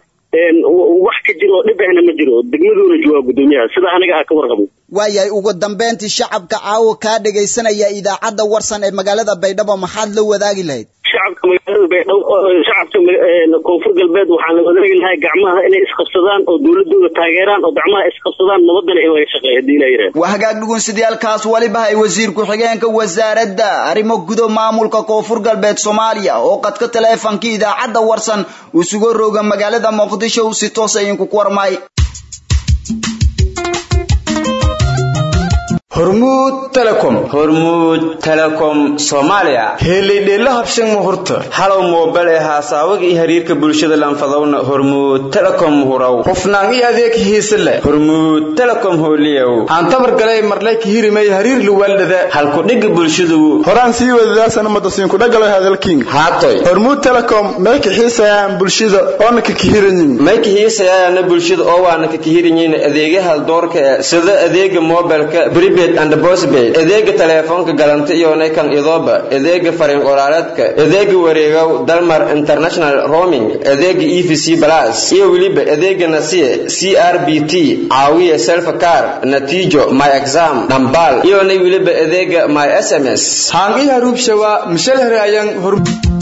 wax ka jiro oo dhib ahna ma jiro degmaduuna joogaa guddoomiyaha sida aniga ah ka warqabo waayahay ugu dambeyntii shacabka caawa kaa dhagaysanaya idaacadda warsan ee magaalada baydhabo maxaad la wadaagi lahayd shacabka magaalada baydhabo shacabka koonfur galbeed waxaan la wadaagi lahay gacmaha inay isqabsadaan oo dowladooda taageeraan oo gacmaha isqabsadaan nabadana in laga shaqeeyo hadii la yidhaahdo waa hagaag dhugunsidayaalkaas waliba hay wasiir ku-xigeenka wasaaradda arrimo gudo maamulka koonfur galbeed soomaaliya oo qadka taleefonkii idaacadda warsan uu sugo rooga magaalada muqdisho uu si toos idinku ku warmay hormuud telecom hormuud telecom soomaaliya heelaydheella habshan muhurta halow moobel ee haasaawaga iyo xiriirka bulshada lanfadowna hormuud telecom hurow hufnaan iyo adeeg hiise leh hormuud telecom hooliyow aan tabar galay marlay ka hirimay hariir luwaaldhada halkudhigga bulshadu horaan sii wadadaasana madasiinkudhagalo hadalking haatoy hormuud telecom may kaxiisayaan bulshada oona ka kahiranyin may kahiisayaana bulshada oo waana ka kahiranyin adeegaha doorka ee sida adeega mobilka prepaid and postpaid adeega taleefoonka galanta iyo kan idooba adeega fariin qoraaleedka adeega wareegow dalmar international roaming adeega e v c plus iyo weliba adeega nasiye c r b t caawiya self car natiijo my exam dhambal iyona weliba adeega my s m s haangi haruubshawa mishalhere ayaan hor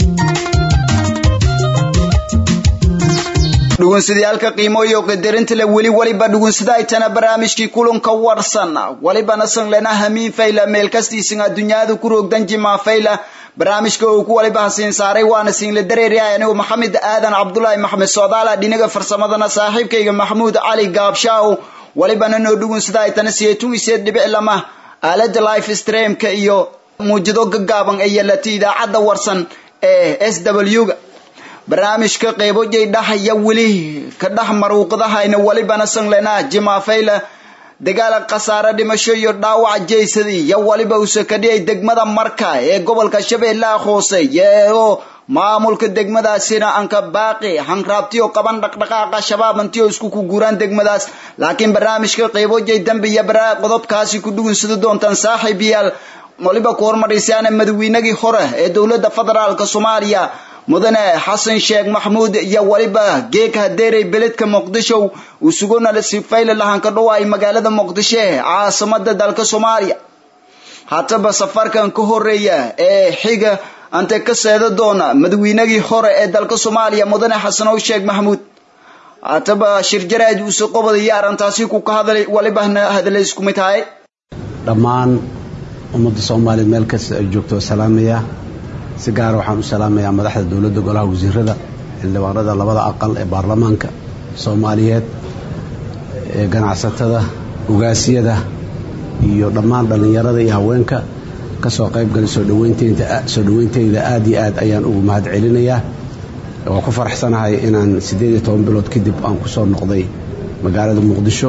dhugunsidayaalka qiimo iyo qadarinta le weli waliba dhugunsidaytana barnaamijkii kulanka warsan walibana sanglena hamiin fayla meel kastiisin adduunyada ku roogdan jimaa fayla barnaamijka uu ku waliba hasiin saaray waana siinla dareeryahay anigu maxamed aadan cabdulaahi maxamed soodaala dhinaga farsamadana saaxiibkayga maxamuud cali gaabshaaw walibana noo dhugunsidaytana siyeetun iseed dhibic lama aalada life streamka iyo muujado gagaaban ee yeelatay idaacadda warsan ee s w ga barnaamijka qeybojay dhahaya weli ka dhex maruuqdahayna walibana sanglena jimaafayla dagaala khasaare dhimasho iyo dhaawac jeysadii iyo waliba usakadhiyay degmada marka ee gobolka shabeellaha hoose yeeo maamulka degmadaasina anka baaqi hanraabtiyo qaban dhaqdhaqaaqa shabaab antiyo isku ku guuraan degmadaas laakiin barnaamijka qeybojay dambe iyo baraa qodobkaasi ku dhugunsada doontaan saaxiib yaal waliba ku hormaraysaana madaweynagii hore ee dowladda federaalka soomaaliya mudane xasan sheekh maxmuud iyo waliba geeg hadeerey beledka muqdisho uu sugona sifayle lahanka dhawaay magaalada muqdisho ee caasimada dalka soomaaliya hataba safarkan ka horeeya ee xiga ante ka seeda doona madaweynagii hore ee dalka soomaaliya mudane xasanow sheekh maxmuud hataba shirjaraad uuse qobodaya arrintaasi ku ka hadlay walibana hadalay isku mid tahay dhammaan ummadda soomaaliya meel kasta ay joogto salaamaya si gaara waxaan u salaamayaa madaxda dowladda golaha wasiirada xildhibaanada labada aqal ee baarlamaanka soomaaliyeed ee ganacsatada ugaasyada iyo dhammaan dhallinyarada iyo haweenka ka soo qaybgalay soo dhaweynteynta soo dhaweynteyda aad iyo aad ayaan ugu mahad celinayaa waa ku faraxsanahay inaan siddeed iyo toban bilood kadib aan ku soo noqday magaalada muqdisho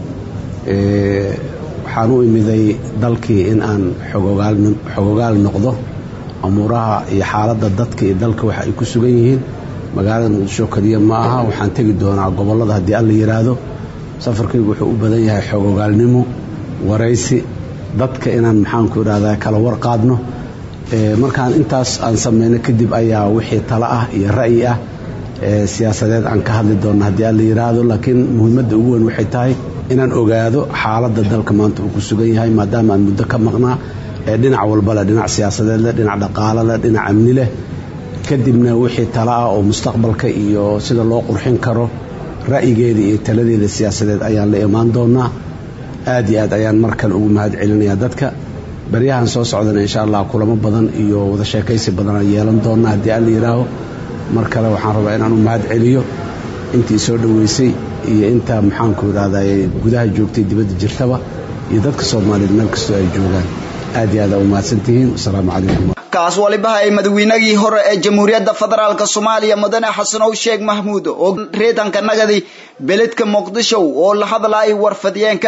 waxaan u imiday dalkii in aan xogogaal noqdo amuuraha iyo xaaladda dadka iyo dalka waxa ay ku sugan yihiin magaalada muqdisho keliya ma aha waxaan tegi doonaa gobollada haddii alla yidhaahdo safarkaygu wuxuu u badan yahay xogogaalnimo waraysi dadka inaan maxaanku idhahdaa kala warqaadno markaan intaas aan samayno kadib ayaa wixii talo ah iyo ra'yi ah siyaasadeed aan ka hadli doonno haddii alla yidhaahdo laakiin muhiimadda ugu weyn waxay tahay inaan ogaado xaaladda dalka maanta uu ku sugan yahay maadaama aan muddo ka maqnaa ee dhinac walba leh dhinac siyaasadeed leh dhinac dhaqaalo leh dhinac amni leh kadibna wixii talo ah oo mustaqbalka iyo sida loo qurxin karo ra'yigeeda iyo taladeeda siyaasadeed ayaan la imaan doonaa aad iyo aad ayaan mar kale ugu mahad celinayaa dadka baryahan soo socdana insha allah kulamo badan iyo wada sheekaysi badan aan yeelan doonaa haddii alla yidhaaho mar kale waxaan rabaa inaan u mahad celiyo intii soo dhoweysay iyo inta maxaanku idhahday gudaha joogtay dibadda jirtaba iyo dadka soomaaliyeed meel kastoo ay joogaan aad iyo aad aa u mahadsantihiin wasalaamu calaykum kaas walibaha ay madaweynagii hore ee jamhuuriyadda federaalk soomaaliya mudane xasanow sheekh mahmuud oo reedanka nagadi beledka muqdisho oo la hadlaayay warfadiyeenka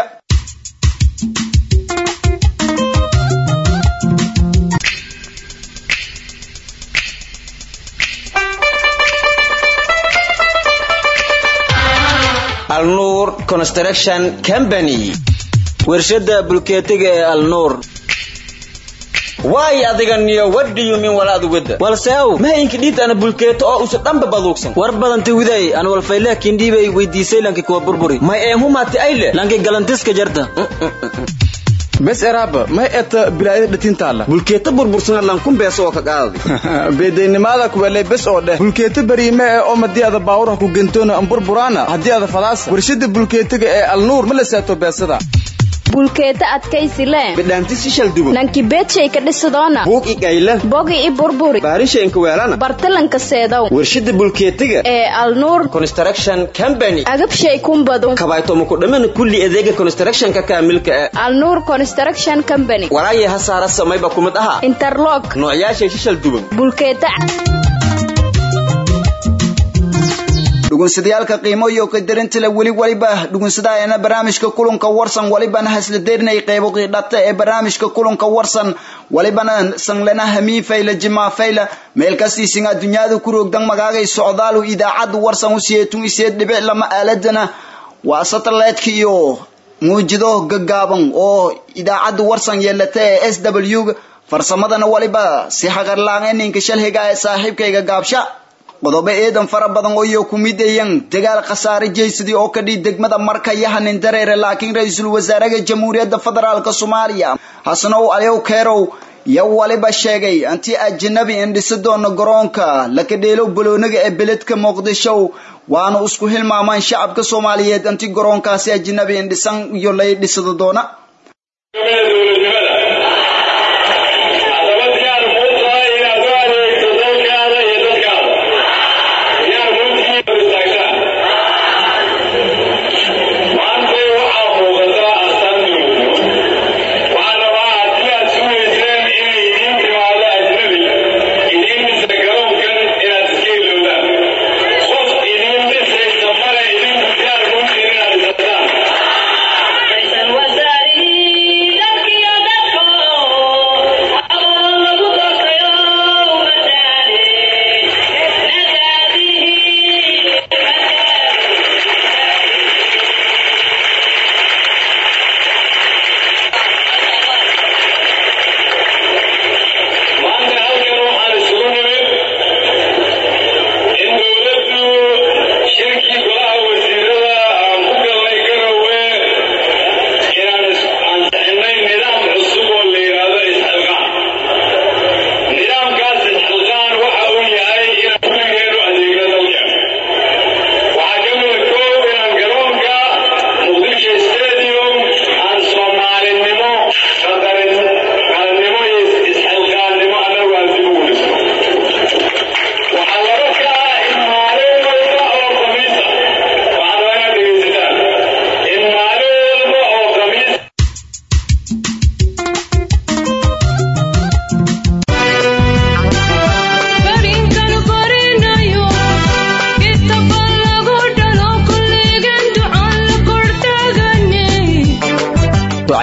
alnuur construction company warshada bulkeetiga ee alnuur waay adiga niyo wadhiyumin walaad wada walseow mahayinka dhiidana bulkeeto oo usa dhanba baduugsan war badanta widay aan walfayleh kindhiibay weydiisay lanki kuwa burburi may eemhumaati ayle lanki galantiska jarta bes eraaba may eta bilaayada dhatintaala bulkeeto burbursana lankun beeso oo ka qaadi beedaynimada kuweley bes oo dheh bulkeeto beriime ee oo madii ada baawuraha ku gentoona amburburaana haddii ada fadaasa warshada bulkeetiga ee alnuur ma la saato beesada bulkeeta adkaysi le bidhaanti si shaldubo nanki beedshay ka dhisidoona buug i gayle bogi i burburi baarishaynka weelana bartalanka seedow warshada bulkeetiga ee alnuur construction company agabshay kumbadu kabaytooma ku dhamana kulli adeega constructionka kaamilka ee alnuur construction company walaayay hasaara samayba kumid aha interlog noocyaashay si shalduban bulkeeta dhugunsadayaalka qiimo iyo qadarinta weli waliba dhugunsadaayana barnaamijka kulanka warsan walibana hasladeenay qeybo qiidhata ee barnaamijka kulanka warsan walibana sanglana hamiin fayla jimaa fayla meel kastiisinga dunyada ku roogdan magaagay socdaalu idaacadda warsan u siyeetun iseed dhibic lama aaladana waa satellite-ka iyo muujido gaggaaban oo idaacadda warsan yeelata ee s w farsamadana waliba si haqarlaan ninka shalhiga ee saaxiibkayga gaabsha qodobo eedan fara badan oo iyo ku midayan dagaal khasaare jeysadii oo ka dhii degmada marka yahanin dareere laakiin ra-iisul wasaaraha jamhuuriyadda federaalk soomaaliya hasanow alyow keerow yo waliba sheegay anti ajanabi indhisi doono garoonka lakadheelow baloonaga ee beledka muqdisho waana isku hilmaamaan shacabka soomaaliyeed anti garoonkaasi ajanabi indhisan iyo lay dhisado doona Wasaari, dadkii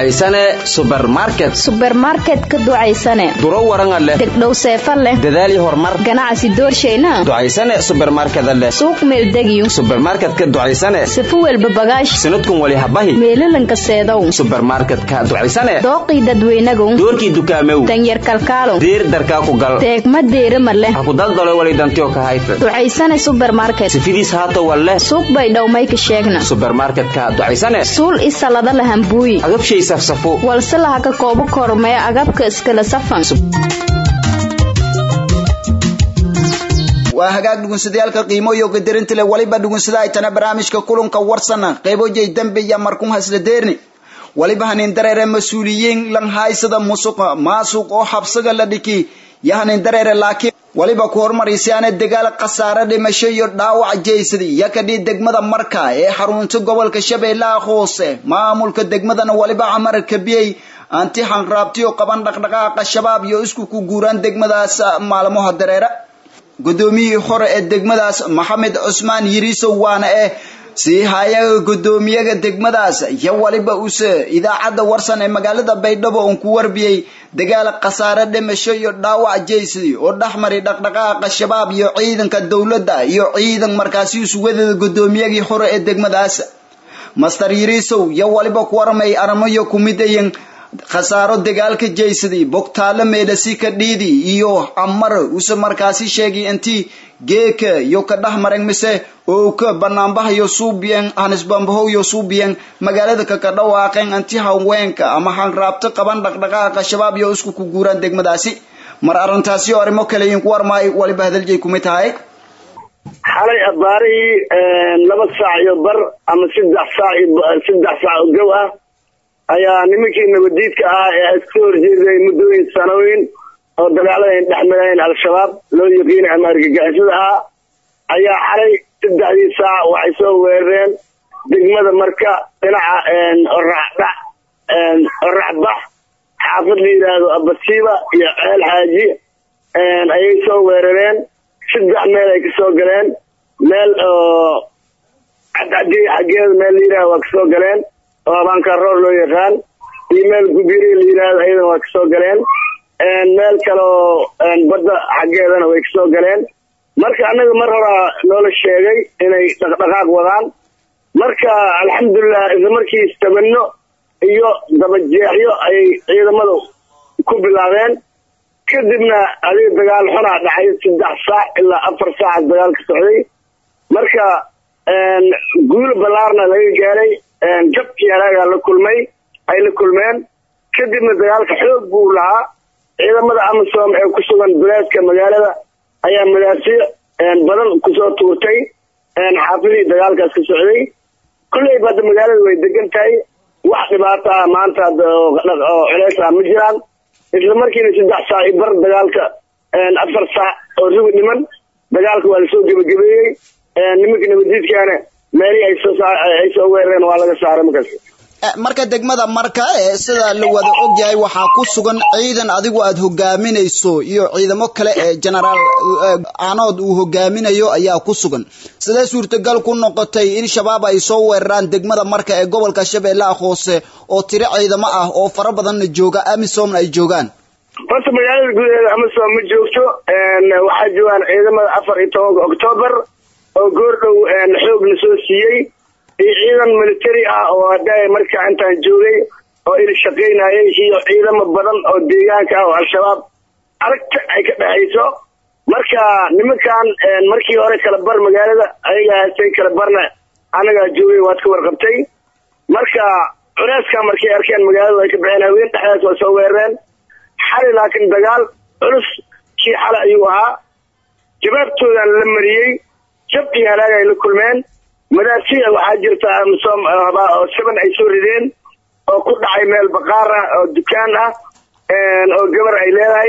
ducaysane subermarket subermarket ka ducaysane duro waranga leh degdhow seefa leh dadaal iyo horumar ganacsi doorshayna ducaysane subermarkeda leh suuq meeldegiyo subermarketka ducaysane sifo welba bagaash sanadkun wali habahi meelalanka seedow subermarketka ducaysane dooqii dadweynagow doorkii dukaamew danyar kalkaalo diir darkaa ku gal teegma deerima leh ha ku daldalo wali dantiyo ka hayta ducaysane subermarket sifidiis haato wal leh suuq bay dhowmayka sheegna subermarketka ducaysane suul isalada lahambuuyi agabshay safsafo walse laha ka koobo kormee agabka iskala safan waa hagaag dhugunsadayaalka qiimo iyo qadarinta leh waliba dhugunsada ay tana barnaamijka kulanka warsana qaybojay dambe iyo markun hasla deerni waliba hanin dareere mas-uuliyiin lan haysada musuqa maasuq oo xabsiga la dhiki iyo hanin dareere laakiin waliba ku hormaraysaana dagaal khasaare dhimasho iyo dhaawac jeysadi iyo kadhii degmada marka ee xarunta gobolka shabeellaha hoose maamulka degmadana waliba camar kabiyey anti xanraabtiyo qaban dhaqdhaqaaqa shabaab iyo isku ku guuraan degmadaas maalmaha dareere guddoomiyihii hore ee degmadaas maxamed cusmaan yiriisow waana eh sii hayaga guddoomiyaga degmadaas iyo waliba use idaacadda warsan ee magaalada baydhabo oon ku warbiyey dagaal khasaare dhimasho iyo dhaawac jeysadi oo dhexmari dhaqdhaqaaqa shabaab iyo ciidanka dowladda iyo ciidan markaasi isuwadada guddoomiyagii hore ee degmadaas master yiriisow iyo waliba ku warmay aramayo kumidayan khasaaro dagaalka jeysadii bogtaalo meedhasi ka dhiidi iyo camar use markaasi sheegay intii geeka iyo ka dhex maran mise oo ka banaanbahayo suubiyan hanisbambahoyo suubiyan magaalada kaka dhawaaqeen intii haweenka ama hanraabto qaban dhaqdhaqaaqa shabaab iyo isku ku guuraan degmadaasi mar arrintaasi oo arrimo kale idinku warmaay waliba hadaljeey kumid tahay xalay abaarihii laba saac iyo bar ama saddex saac saddex saac oo gow ah ayaa nimankii nabadiidka ah ee iska horjeeday muddooyin sanooyin oo dagaalada ay dhex mareen al-shabaab loo yaqiinay ama argagixisada ah ayaa xalay saddexdii saac waxay soo weerareen degmada marka dhinaca oraxdhac oraxbax xaafad la yidhaahdo abasiiba iyo ceel xaaji ayay soo weerareen saddex meel ay kasoo galeen meel oo cadcadiy xaggeeda meel la yidhahdo waa kasoo galeen oo abaanka roor loo yaqaan iyo meel gubiri la yidhaahdo ayadana waa kasoo galeen meel kale oo badda xaggeedana way kasoo galeen marka annaga mar horaa noola sheegay inay dhaqdhaqaaq wadaan marka alxamdulilah isla markii istabano iyo dabajeexyo ayay ciidamadu ku bilaabeen kadibna adiga dagaal xunaa dhacay saddex saac ilaa afar saaca dagaal ka socday marka guul ballaarna laga gaaray jabkii anaagaa la kulmay ay la kulmeen kadibna dagaalka xoog buu lahaa ciidamada amisom ee ku sugan duleedka magaalada ayaa madaasiic badan kusoo tuurtay xaafidii dagaalkaas ka socday kulleyba hadda magaalada way degan tahay wax dhibaato ah maanta oo culeys ah ma jiraan isla markiina saddex saac i bar dagaalka afar saac oo rugi dhiman dagaalka waa lasoo gebagabeeyey nimanka nabadiidkaana meelihii ay soo weerareen waa laga saaray markaas marka degmada marka ee sida la wada ogyahay waxaa ku sugan ciidan adigu aad hogaaminayso iyo ciidamo kale ee genaraal anood uu hogaaminayo ayaa ku sugan sidee suurtagal ku noqotay in shabaab ay soo weeraraan degmada marka ee gobolka shabeellaha hoose oo tiro ciidamo ah oo fara badanna jooga amisomna ay joogaan horta magaalada gudaheeda amisom ma joogto waxaa joogaan ciidamada afar iyo tobanka octoobar oo goordhow xoog la soo siiyey iyo ciidan military ah oo hadda markaa intaan joogay oo il shaqaynayay iyo ciidamo badan oo deegaanka ah oo al-shabaab aragta ay ka dhexayso marka nimankan markii hore kala bar magaalada ayaga haystay kala barna anagaa joogay waad ka warqabtay marka culeyskaa markay arkeen magaaladu ay ka baxeen haween dhexdaas waa soo weerareen xali laakiin dagaal culus kii xale ayuu ahaa jawaabtoodan la mariyey jab iyo halaag ay la kulmeen madaasiya waxaa jirta amisom oo saban ay soo rideen oo ku dhacay meel baqaar ah oo dukaan ah oo gabar ay leedahay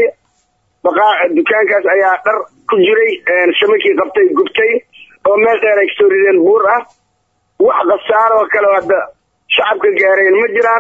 dukaankaas ayaa dhar ku jiray shabakii qabtay gubtay oo meel dheer ay kasoo rideen buur ah wax khasaaro oo kale hadda shacabka gaareen ma jiraan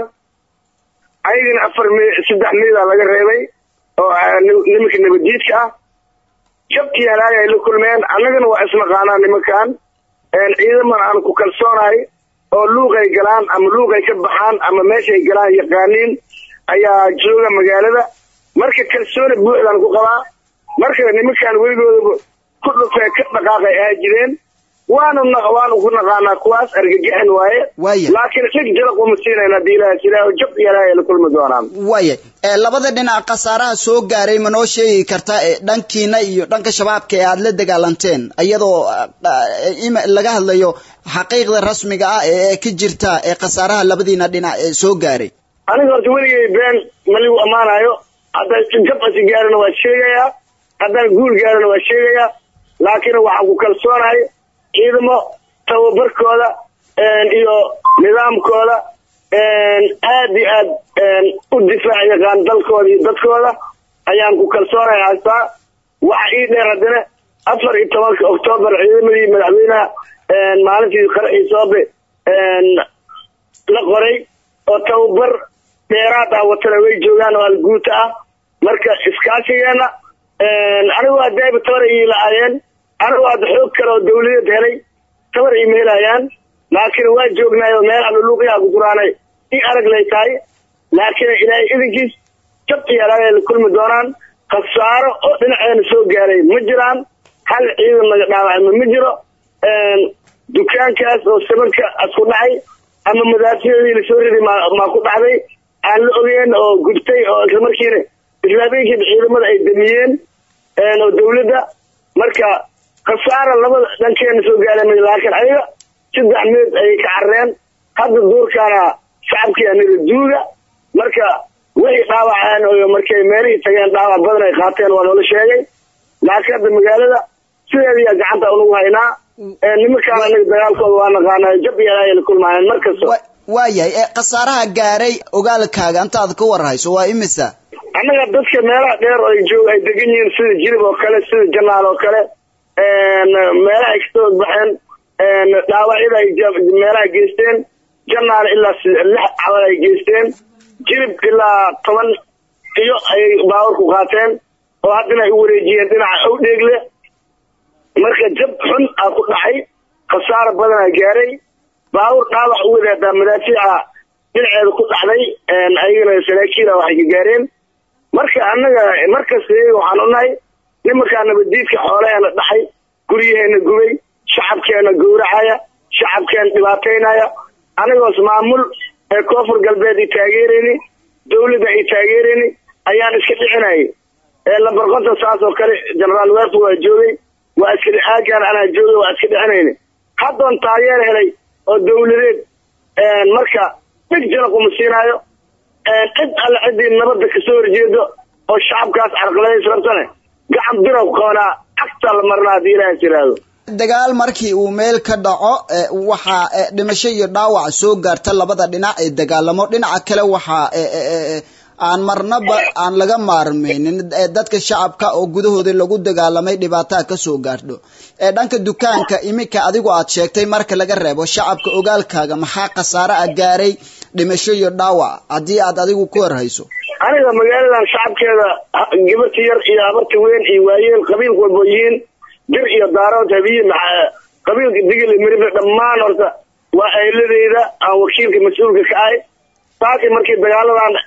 ayagana afar mi saddex miida laga reebay oo nimanka nabadiidka ah jabkii halaag ay la kulmeen annagana waa isnaqaanaa nimankan ciidaman aan ku kalsoonahay oo luuqay galaan ama luuqay ka baxaan ama meeshay galaan yaqaaniin ayaa jooga magaalada marka kalsooni buuxdaan ku qabaa marka nimankaan weligoodaba ku dhufee ka dhaqaaqay ahaa jireen waanu waanu ku naqaanaa kuwaas argagaxin waaye laakiin dhig jaraq uma siinayna hadii ilaaha jiraaho jab yalahay la kulmi doonaan waaya ee labada dhinac khasaaraha soo gaaray ma noo sheegi kartaa ee dhankiina iyo dhanka shabaabka ee aada la dagaalanteen iyadoo laga hadlayo xaqiiqda rasmiga ah ee ka jirta ee khasaaraha labadiina dhinac ee soo gaaray aniga horta weligay been maligu ammaanayo hadday jab asi gaarina waa sheegayaa haddaan guul gaarina waa sheegayaa laakiin waxaan ku kalsoonahay ciidamo tababarkooda iyo nidaamkooda aad iyo aad u difaac yaqaan dalkooda iyo dadkooda ayaan ku kalsoonahay haystaa waxa ii dheer haddana afar iyo tobanka oktoobar ciidamadii madaxweynaha maalintii qaraxii soobe la qoray oo tababar dheeraad ah watana way joogaan oo alguuta ah marka iskaashigeena anigu hadayba tabar ii la-aayeen anigu hadda xoog kale oo dawladeed helay tabar iima helayaan laakiin waa joognaay oo meel aluluuqyaha ku duraanay i arag lay tahay laakiin ilaahay idinkiis jab iyo alaagay la kulmi doonaan khasaaro oo dhinaceena soo gaaray ma jiraan hal ciidan laga dhaawacma ma jiro dukaankaas oo sabanka asku dhacay ama madaafiyadii lasoo riday maa ku dhacday aan la ogeen oo gubtay oo islamarkiina islaameenkiiba ciidamada ay damiyeen oo dawladda marka khasaara labada dhankeena soo gaaray laakiin ayaga saddex meed ayay ka carreen hadda duurkaana shacabkii anida duuga marka waxay dhaawaceen oo markay meelihii tageen dhaawac badan ay qaateen waa noola sheegay laakiin hadda magaalada sideediyaa gacanta unagu haynaa nimankaan anaga dagaalkooda waa naqaanaa jab iyo alaaya la kulmaayeen markasta waayahay ee khasaaraha gaaray ogaalkaaga intaad ka warhayso waa imisa annaga dadka meelaha dheer oo ay joog ay degan yihiin sida jilib oo kale sida janaal oo kale meelaha ay kasoo baxeen dhaawacyada ay meelaha geysteen janaal ilaa lix cabal ay geysteen jilib ilaa toban iyo ayay baawarku qaateen oo haddana ay u wareejiyeen dhinaca owdheegle marka jab xun aa ku dhacay khasaaro badanaa gaaray baawur dhaawac u wadaadaa madaafiica dhinaceeda ku dhacday ayagana saraakiila waxay ka gaareen marka annaga markasta iyaga waxaan unahay nimankaa nabaddiidka xoolaheena dhaxay guryaheena gubay shacabkeena gowracaya shacabkeena dhibaataynaya anigoos maamul ee koonfur galbeed ay taageerayni dawladda ay taageerayni ayaan iska dhicinayay lambar konton saas oo kale genaraal werfu waa joogay waa iska aagaan anaa joogay waa iska dhicinayni haddoon taageer helay oo dawladeed marka dhig jana kuma siinaayo cid alle ciddii nabadda kasoo horjeedo oo shacabkaas carqaladays rabtane gacan bira ku qabanaa cagtaa la marnaa haddii ilaaha tiraahdo dagaal markii uu meel ka dhaco waxaa dhimasho iyo dhaawac soo gaarta labada dhinac ee dagaalamo dhinaca kale waxaa aan marnaba aan laga maarmaynin dadka shacabka oo gudahooda lagu dagaalamay dhibaataa kasoo gaardho ee dhanka dukaanka iminka adigu aad sheegtay marka laga reebo shacabka ogaalkaaga maxaa khasaare a gaaray dhimasho iyo dhaawac haddii aad adigu ku horhayso aniga magaaladan shacabkeeda gabarta yar iyo habarta weyn iyo waayeel qabiilka walbo yihiin dir iyo daarood habiye qabiilka digil mirifle dhammaan horta waa ayladeyda aan wakiilka mas-uulka ka ahay saakii markii dagaaladan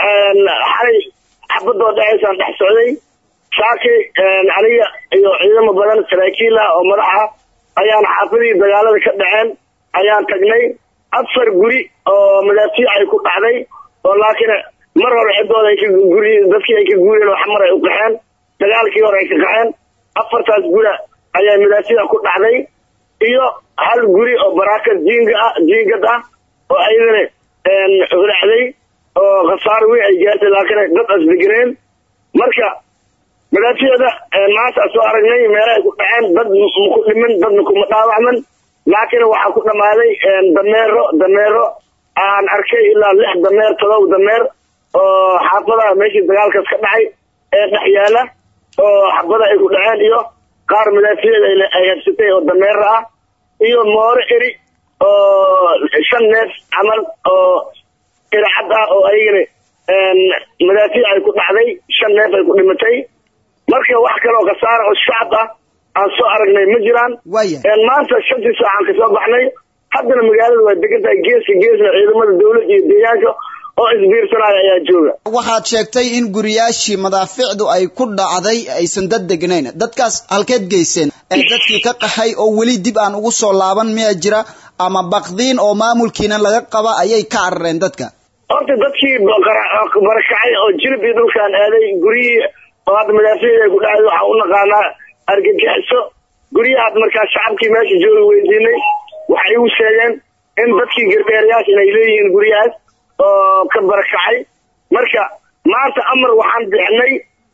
xalay xabadoo dhacaysaan dhex socday saakii aniga iyo ciidamo badan saraakiil ah oo madax ah ayaan xaafadihii dagaalada ka dhaceen ayaan tagnay afar guri oo madaafiic ay ku dhacday oo laakiin mar hore ciddooda ay ka guri dadkii ay ka guureen oo xamar ay u qaxeen dagaalkii hore ay ka qaxeen afartaas gura ayaa madaafiic ku dhacday iyo hal guri oo baraaka jiinga ah jiingad ah oo ayadana hulacday oo khasaaro weyn ay gaartay laakiin dad asdegeneen marka madaafiicda maanta soo aragnay meelahay ku dhaceen dad maku dhiman dadna kuma dhaawacman laakiin waxaa ku dhammaaday dameero dameero aan arkay ilaa lix dameer todoba dameer oo xaafadaha meeshii dagaalkaas ka dhacay ee dhex yaala oo xabada ay ku dhaceen iyo qaar madaafiicda ay habsatay oo dameera ah iyo mooro eri oo shan neef camal oo iracad ah oo ayagana madaafiic ay ku dhacday shan neef ay ku dhimatay marka wax kaleoo khasaara oo shacab ah aan soo aragnay ma jiraan maanta shantii saacaan kasoo baxnay haddana magaalada waa degan tahay geeska geesna ciidamada dawladda iyo deegaanka oo isbiirsanaya ayaa jooga waxaad sheegtay in guriyaashii madaaficdu ay ku dhacday aysan dad degnayn dadkaas halkeed geyseen ee dadkii ka qaxay oo weli dib aan ugu soo laaban miya jira ama bakdiin oo maamulkiina laga qaba ayay ka carareen dadka horta dadkii barakacay oo jilib iyo dhulkaan aaday guryihii oo hadda madaaficda ay ku dhacday waxaa u naqaanaa argagixiso guryahaas markaa shacabkii meesha jooga weydiinay waxay igu sheegeen in dadkii garbeerayaashan ay leeyihiin guryahaas oo ka barakacay marka maanta amar waxaan bixinay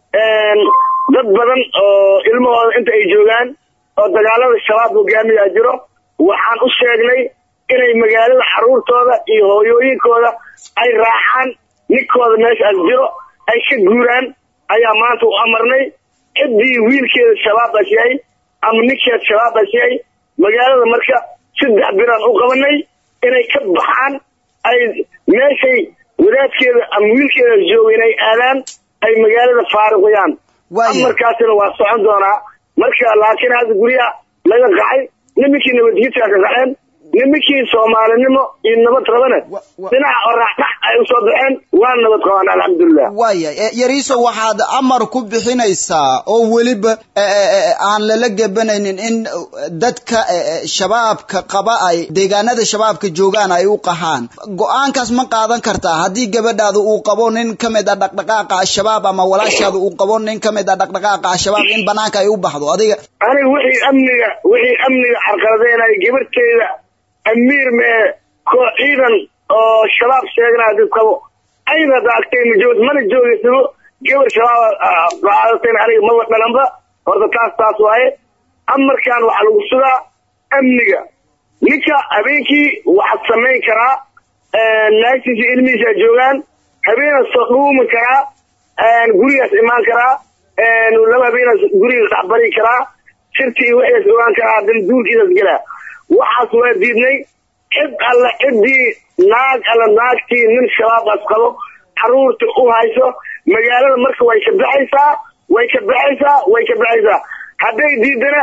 dad badan oo ilmahooda inta ay joogaan oo dagaalada shabaab hogaamiyaa jiro waxaan u sheegnay inay magaalada caruurtooda iyo hooyooyinkooda ay raacaan ninkooda meeshaas jiro ay ka guuraan ayaa maanta u amarnay ciddii wiilkeeda shabaabas yahay ama ninkeed shabaabas yahay magaalada marka saddex biraan u qabanay inay ka baxaan ay meeshay wadaadkeeda ama wiilkeeda jooga inay aadaan ay magaalada faaruqiyaan amarkaasina waa socon doonaa marka laakiin hadda guryaha laga qaxay nimankii nabadgidkaa ka qaxeen nimankii soomaalinimo iyo nabad rabane dhinaca oraacdhac ay usoo baxeen waa nabad qabaan alxamdulilah waaya yariiso waxaad amar ku bixinaysaa oo weliba aan lala gebanaynin in dadka shabaabka qaba ay deegaanada shabaabka joogaan ay u qahaan go-aankaas ma qaadan kartaa haddii gabadhaada uu qabo nin ka mid a dhaqdhaqaaqa al-shabaab ama walaashaada uu qabo nin ka mid a dhaqdhaqaaqa al-shabaab in banaanka ay u baxdo adiga aniga wixii amniga wixii amniga carqaladeynaya gabarteeda amiir mee koo ciidan oo shabaab sheegnaa dad qabo ayna daagtay ma joog mana joogaysabo gabar shabaab qaadatayn aniga maba dhalanba horta taas taas waaye amarkan waxaa lagu sugaa amniga ninka habeenkii waxaad samayn karaa naagtiisa ilmihiisa joogaan habeenaad soo dhuumi karaa gurigaas imaan karaa laba habeenaas guriga dhexbari karaa sirtii wixiis ogaan karaa dan duulkiisas gelaa waxaas waa diidnay cid alle ciddii naag alle naagtii nin shabaabas qabo caruurta u hayso magaalada marka way ka baxaysaa way ka baxaysaa way ka baxaysaa hadday diidana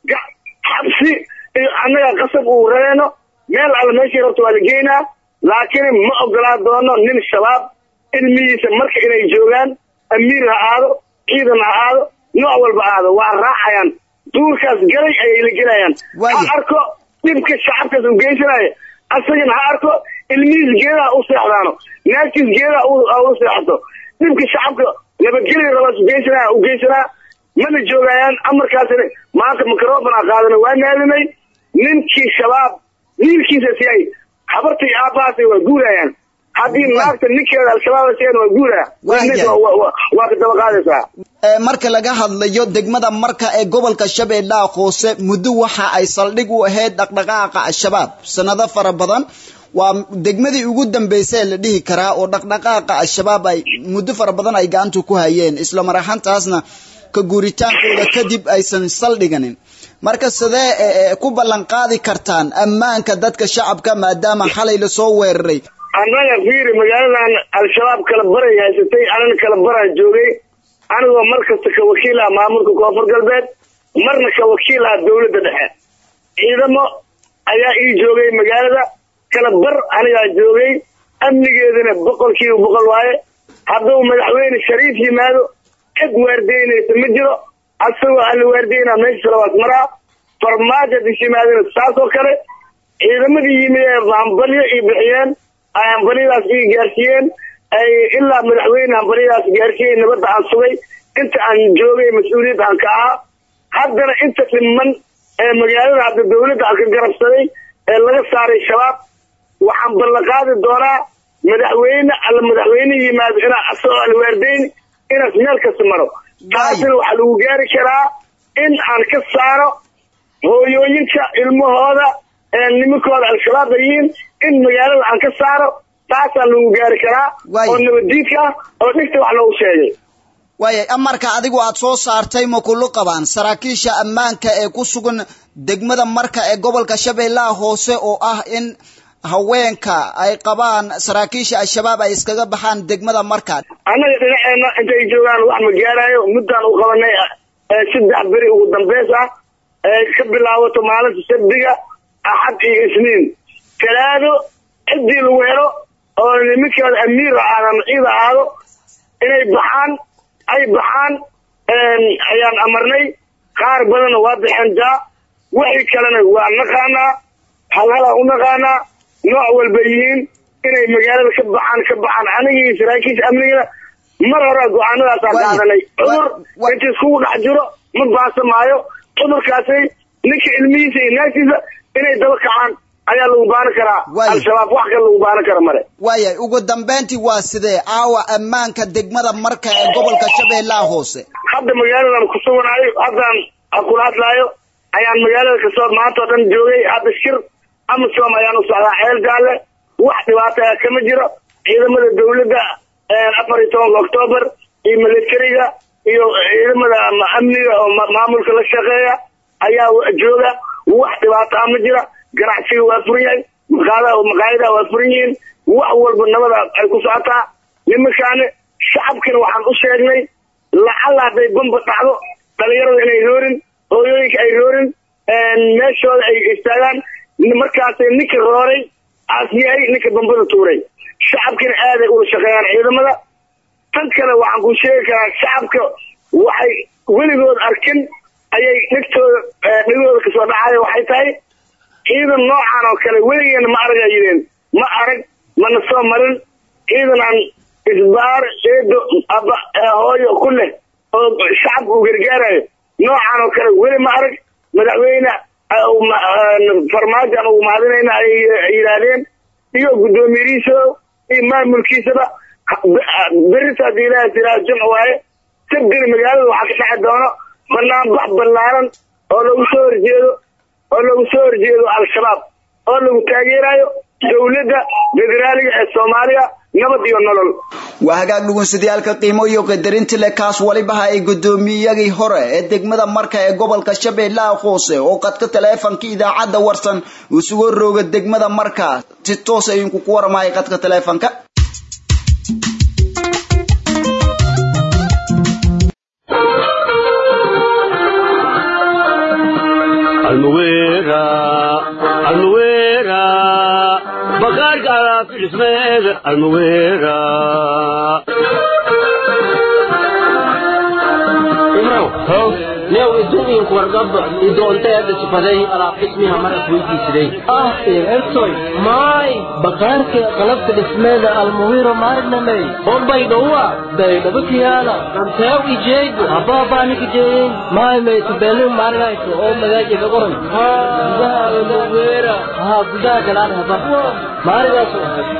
xabsi iyo annaga qasab uu rabeeno meel alle meeshii rabta waa la geynaa laakiin ma ogolaa doono nin shabaab ilmihiisa marka inay joogaan amiir ha aado ciidan ha aado nooc walba aado waa raacayaan duurkaas galay ayay la gelayaan ha arko dhibka shacabkaas u geysanaya asagana ha arko ilmihiis geedaha u seexdaano naagtiis geedaha u seexato dhibka shacabka nabadgelya rabaas ugeysanaya u geysanaa mana joogayaan amarkaasina maanta microfon a qaadana waa naadinay ninkii shabaab wiilkiisa siyay habarta iyo aabbahaasay waa guurayaan haddii naagta ninkeeda al-shabaab siyan waa guuraya waa ka daba qaadaysaa marka laga hadlayo degmada marka ee gobolka shabeellaha hoose muddo waxa ay saldhig u ahayd dhaqdhaqaaqa al-shabaab sanado fara badan waa degmadii ugu dambeysay la dhihi karaa oo dhaqdhaqaaqa al-shabaab ay muddo fara badan ay gacanta ku hayeen isla mar ahaantaasna ka guuritaankooda kadib aysan saldhiganin marka sidee ku ballan qaadi kartaan ammaanka dadka shacabka maadaama xalay lasoo weeraray annaga fiiri magaaladan al-shabaab kala baray haysatay anana kala baraa joogay anigoo mar kasta ka wakiil ah maamulka koonfur galbeed marna ka wakiil ah dawladda dhexe ciidamo ayaa ii joogay magaalada kala bar anigaa joogay amnigeedana boqolkiiba boqol waaye hadduu madaxweyne shariif yimaado cid waardeynaysa ma jiro asagoo alla waardeynaa meesha salawaas maraa farmaajo hadis yimaadana saas oo kale ciidamadii yimid ee hambalyo ii bixiyeen ay hambalyadaas ii gaarsiiyeen ay ilaa madaxweyne hambalyadaas gaarsiiyey nabadda aan sugay inta aan joogay mas-uuliyadda aan ka ahaa haddana inta dhiman ee magaalada hadda dawladda aan ka garabsaday ee laga saaray shabaab waxaan ballanqaadi doonaa madaxweyne alla madaxweyne yimaado inaa asagoo alwaardeyn inaas meel kasta maro taasina waxaa lagu gaari karaa in aan ka saaro hooyooyinka ilmahooda ee nimankooda al-shabaab ayiin in magaalada aan ka saaro taasaa lagu gaari karaa oo nabaddiidka ah oo dhigta wax loogu sheegay waayay amarka adigu aad soo saartay ma kulu qabaan saraakiisha ammaanka ee ku sugan degmada marka ee gobolka shabeellaha hoose oo ah in haweenka ay qabaan saraakiisha al-shabaab ay iskaga baxaan degmada marka annaga dhinaceena intay joogaan wax ma gaarayo muddaan u qabanay saddex beri ugu dambeys ah ee ka bilaabato maalinta sabdiga axad iyo isniin talaado ciddii lagu helo oo niminkeeda amiir ahaado ama ciid ahaado inay baxaan ay baxaan ayaan amarnay qaar badanna waa baxeen daa wixii kalena waa naqaanaa halhalaa u naqaanaa nooc walba yihiin inay magaalada ka baxaan ka baxaan anigii saraakiisha amnigana mar hore go-aanadaasaan qaadanay cudur inta iskugu dhex jiro ma baasamaayo cudurkaasi ninka ilmihiisa iyo naagtiisa inay daba kacaan ayaa lagu baaran karaa al-shabaab wax kale lagu baaran kara male waayay ugu dambayntii waa sidee aawa ammaanka degmada marka ee gobolka shabeellaha hoose hadda magaaladan ku suganayo haddaan kula hadlaayo ayaan magaalada kasoo maanta oo dhan joogay hadda shir amisom ayaan u socdaa ceel jaalle wax dhibaato ah kama jiro ciidamada dawladda afar iyo tobanka octoobar iyo militariga iyo ciidamada amniga oo maamulka la shaqeeya ayaa jooga wax dhibaato ah ma jira ganacsiga waa furan yahay maqaadaha maqaayadaha waa furan yihiin wax walba nabada ay ku socotaa nimankaani shacabkina waxaan u sheegnay lacalla hadday bamba dhacdo dhalinyarada inay roorin hooyooyinka ay roorin meeshooda ay istaagaan markaasay ninka rooray aas yahay ninka bambada tuuray shacabkina aaday ula shaqeeyaan ciidamada tan kale waxaan ku sheegi karaa shacabka waxay weligood arkin ayay dhigtooda dhigooda kasoo dhacaya waxay tahay ciidan noocan oo kale weligeena ma arag ay yidheen ma arag mana soo marin ciidan aan isbaar eedo aba hooyo ku leh oo shacabka uu gargaarayo noocan oo kale weli ma arag madaxweyne farmaajo aan ugu mahadinayna ay yidhaahdeen iyo guddoomiyihiisa iyo maamulkiisaba berita haddii ilaaha tiraa jimc waaye sabdina magaalada waxaa ka dhexi doono banaanbax ballaaran oo lagu soo horjeedo oo lagu soo horjeedo al-shabaab oo lagu taageerayo dawladda federaaliga ee soomaaliya nabad iyo nolol waa hagaag dhugunsadayaalka qiimo iyo qadarinti le kaas walibaha ay guddoomiyadii hore ee degmada marka ee gobolka shabeellaha hoose oo qadka taleefanka idaacadda warsan isugu rooga degmada marka si toos ayinku ku waramahay qadka taleefanka new idumiinku wargaba idoonteeda sifaday alaab dhismiha maras weydiisiday ah ertoy maay bakaarka qalabka dhismeeda almuwiro maarnamey bombay dhowa daydhaba kiyaala ranteew ijeego habaabanika jeeyin maay maytubeelu maarinayso oo magaajiga qoran gudaha almuwira haa gudaha galaan haba maarigaas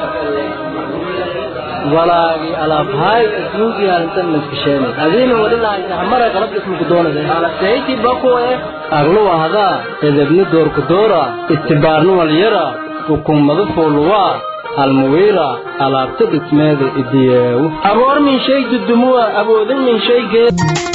walaagi alaabhaay isnuugi halintan maskasheen adiina wadhilaaysa hamara qalab ismuku doonaysa alasayti bakuwe aglu ahdaa edebni doorku doora istibaarnu walyara hukummadu fooluwaa almuwiira alaabta dhismeeda idiyeewu aboor min shay dudumuwa awoodin min shaygee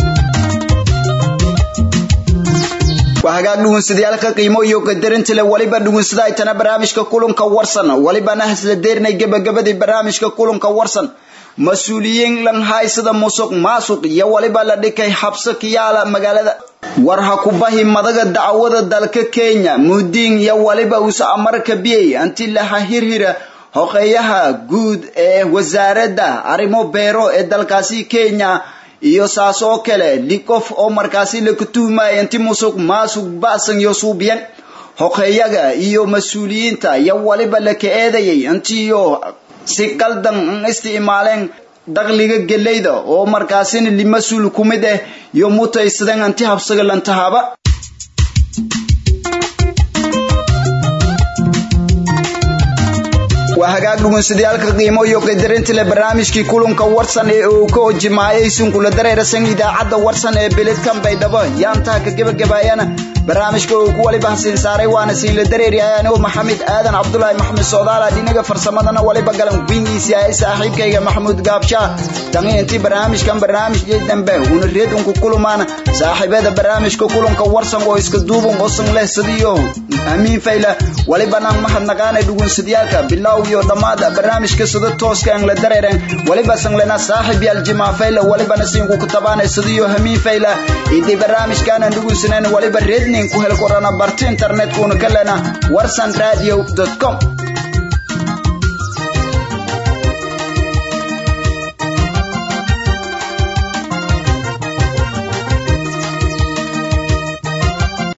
waa hagaag dhugunsadayaalka qiimo iyo qadarinta le waliba dhugunsada ay tana barnaamijka kulanka warsan walibana hasla deernay gebagabadii barnaamijka kulanka warsan mas-uuliyiin langhaysada musuq maasuq iyo waliba la dhikay xabso kiyaala magaalada war ha ku bahi madaga dacwada dalka kenya mudiin iyo waliba usa amarka biyey anti laha hirhira hoqeeyaha guud ee wasaaradda arrimo beero ee dalkaasi kenya iyo saas oo kale likof oo markaasi laku tuhmaya inti musuq maasuq ba'san iyo suubiyan hoqeeyaga iyo mas-uuliyiinta iyo waliba laka eedayay intiyo si qaldan isticmaaleen dakhliga geleyda oo markaasina limas-uul ku mid ah iyo mutaysadeen anti habsaga lantahaba waa hagaag dhugunsadayaalka qiimo iyo qadarinta le barnaamijkii kulanka warsan ee uu ka jimaayay sunkula dareerasan idaacadda warsan ee beledkan baydhabo yaantaha ka gebagabaayana barnaamijka uu ku waliba hasiin saaray waana siinla dareeryahay anigu maxamed aadan cabdulaahi maxamed soodaala dhinaga farsamadana waliba galan wingiisi ahay saaxiibkayga maxamuud gaabshaa tani intii barnaamijkan barnaamijkii dambe una reed unku kulumaana saaxiibada barnaamijka kulanka warsan oo iska duuban osan leh sidiyo amiin fayla walibana mahadnaqaanay dhugunsadayaalka bilow iyo dhammaad barnaamijka sida tooska aan la dareeren waliba sanglena saaxiib yaal jimaa fayla walibana siinku ku tabaanay sidiyo hamiin fayla idii barnaamijkaanan dhugunsanan waliba reednin ku hel korana barti internetkuna ka lena warsan radio com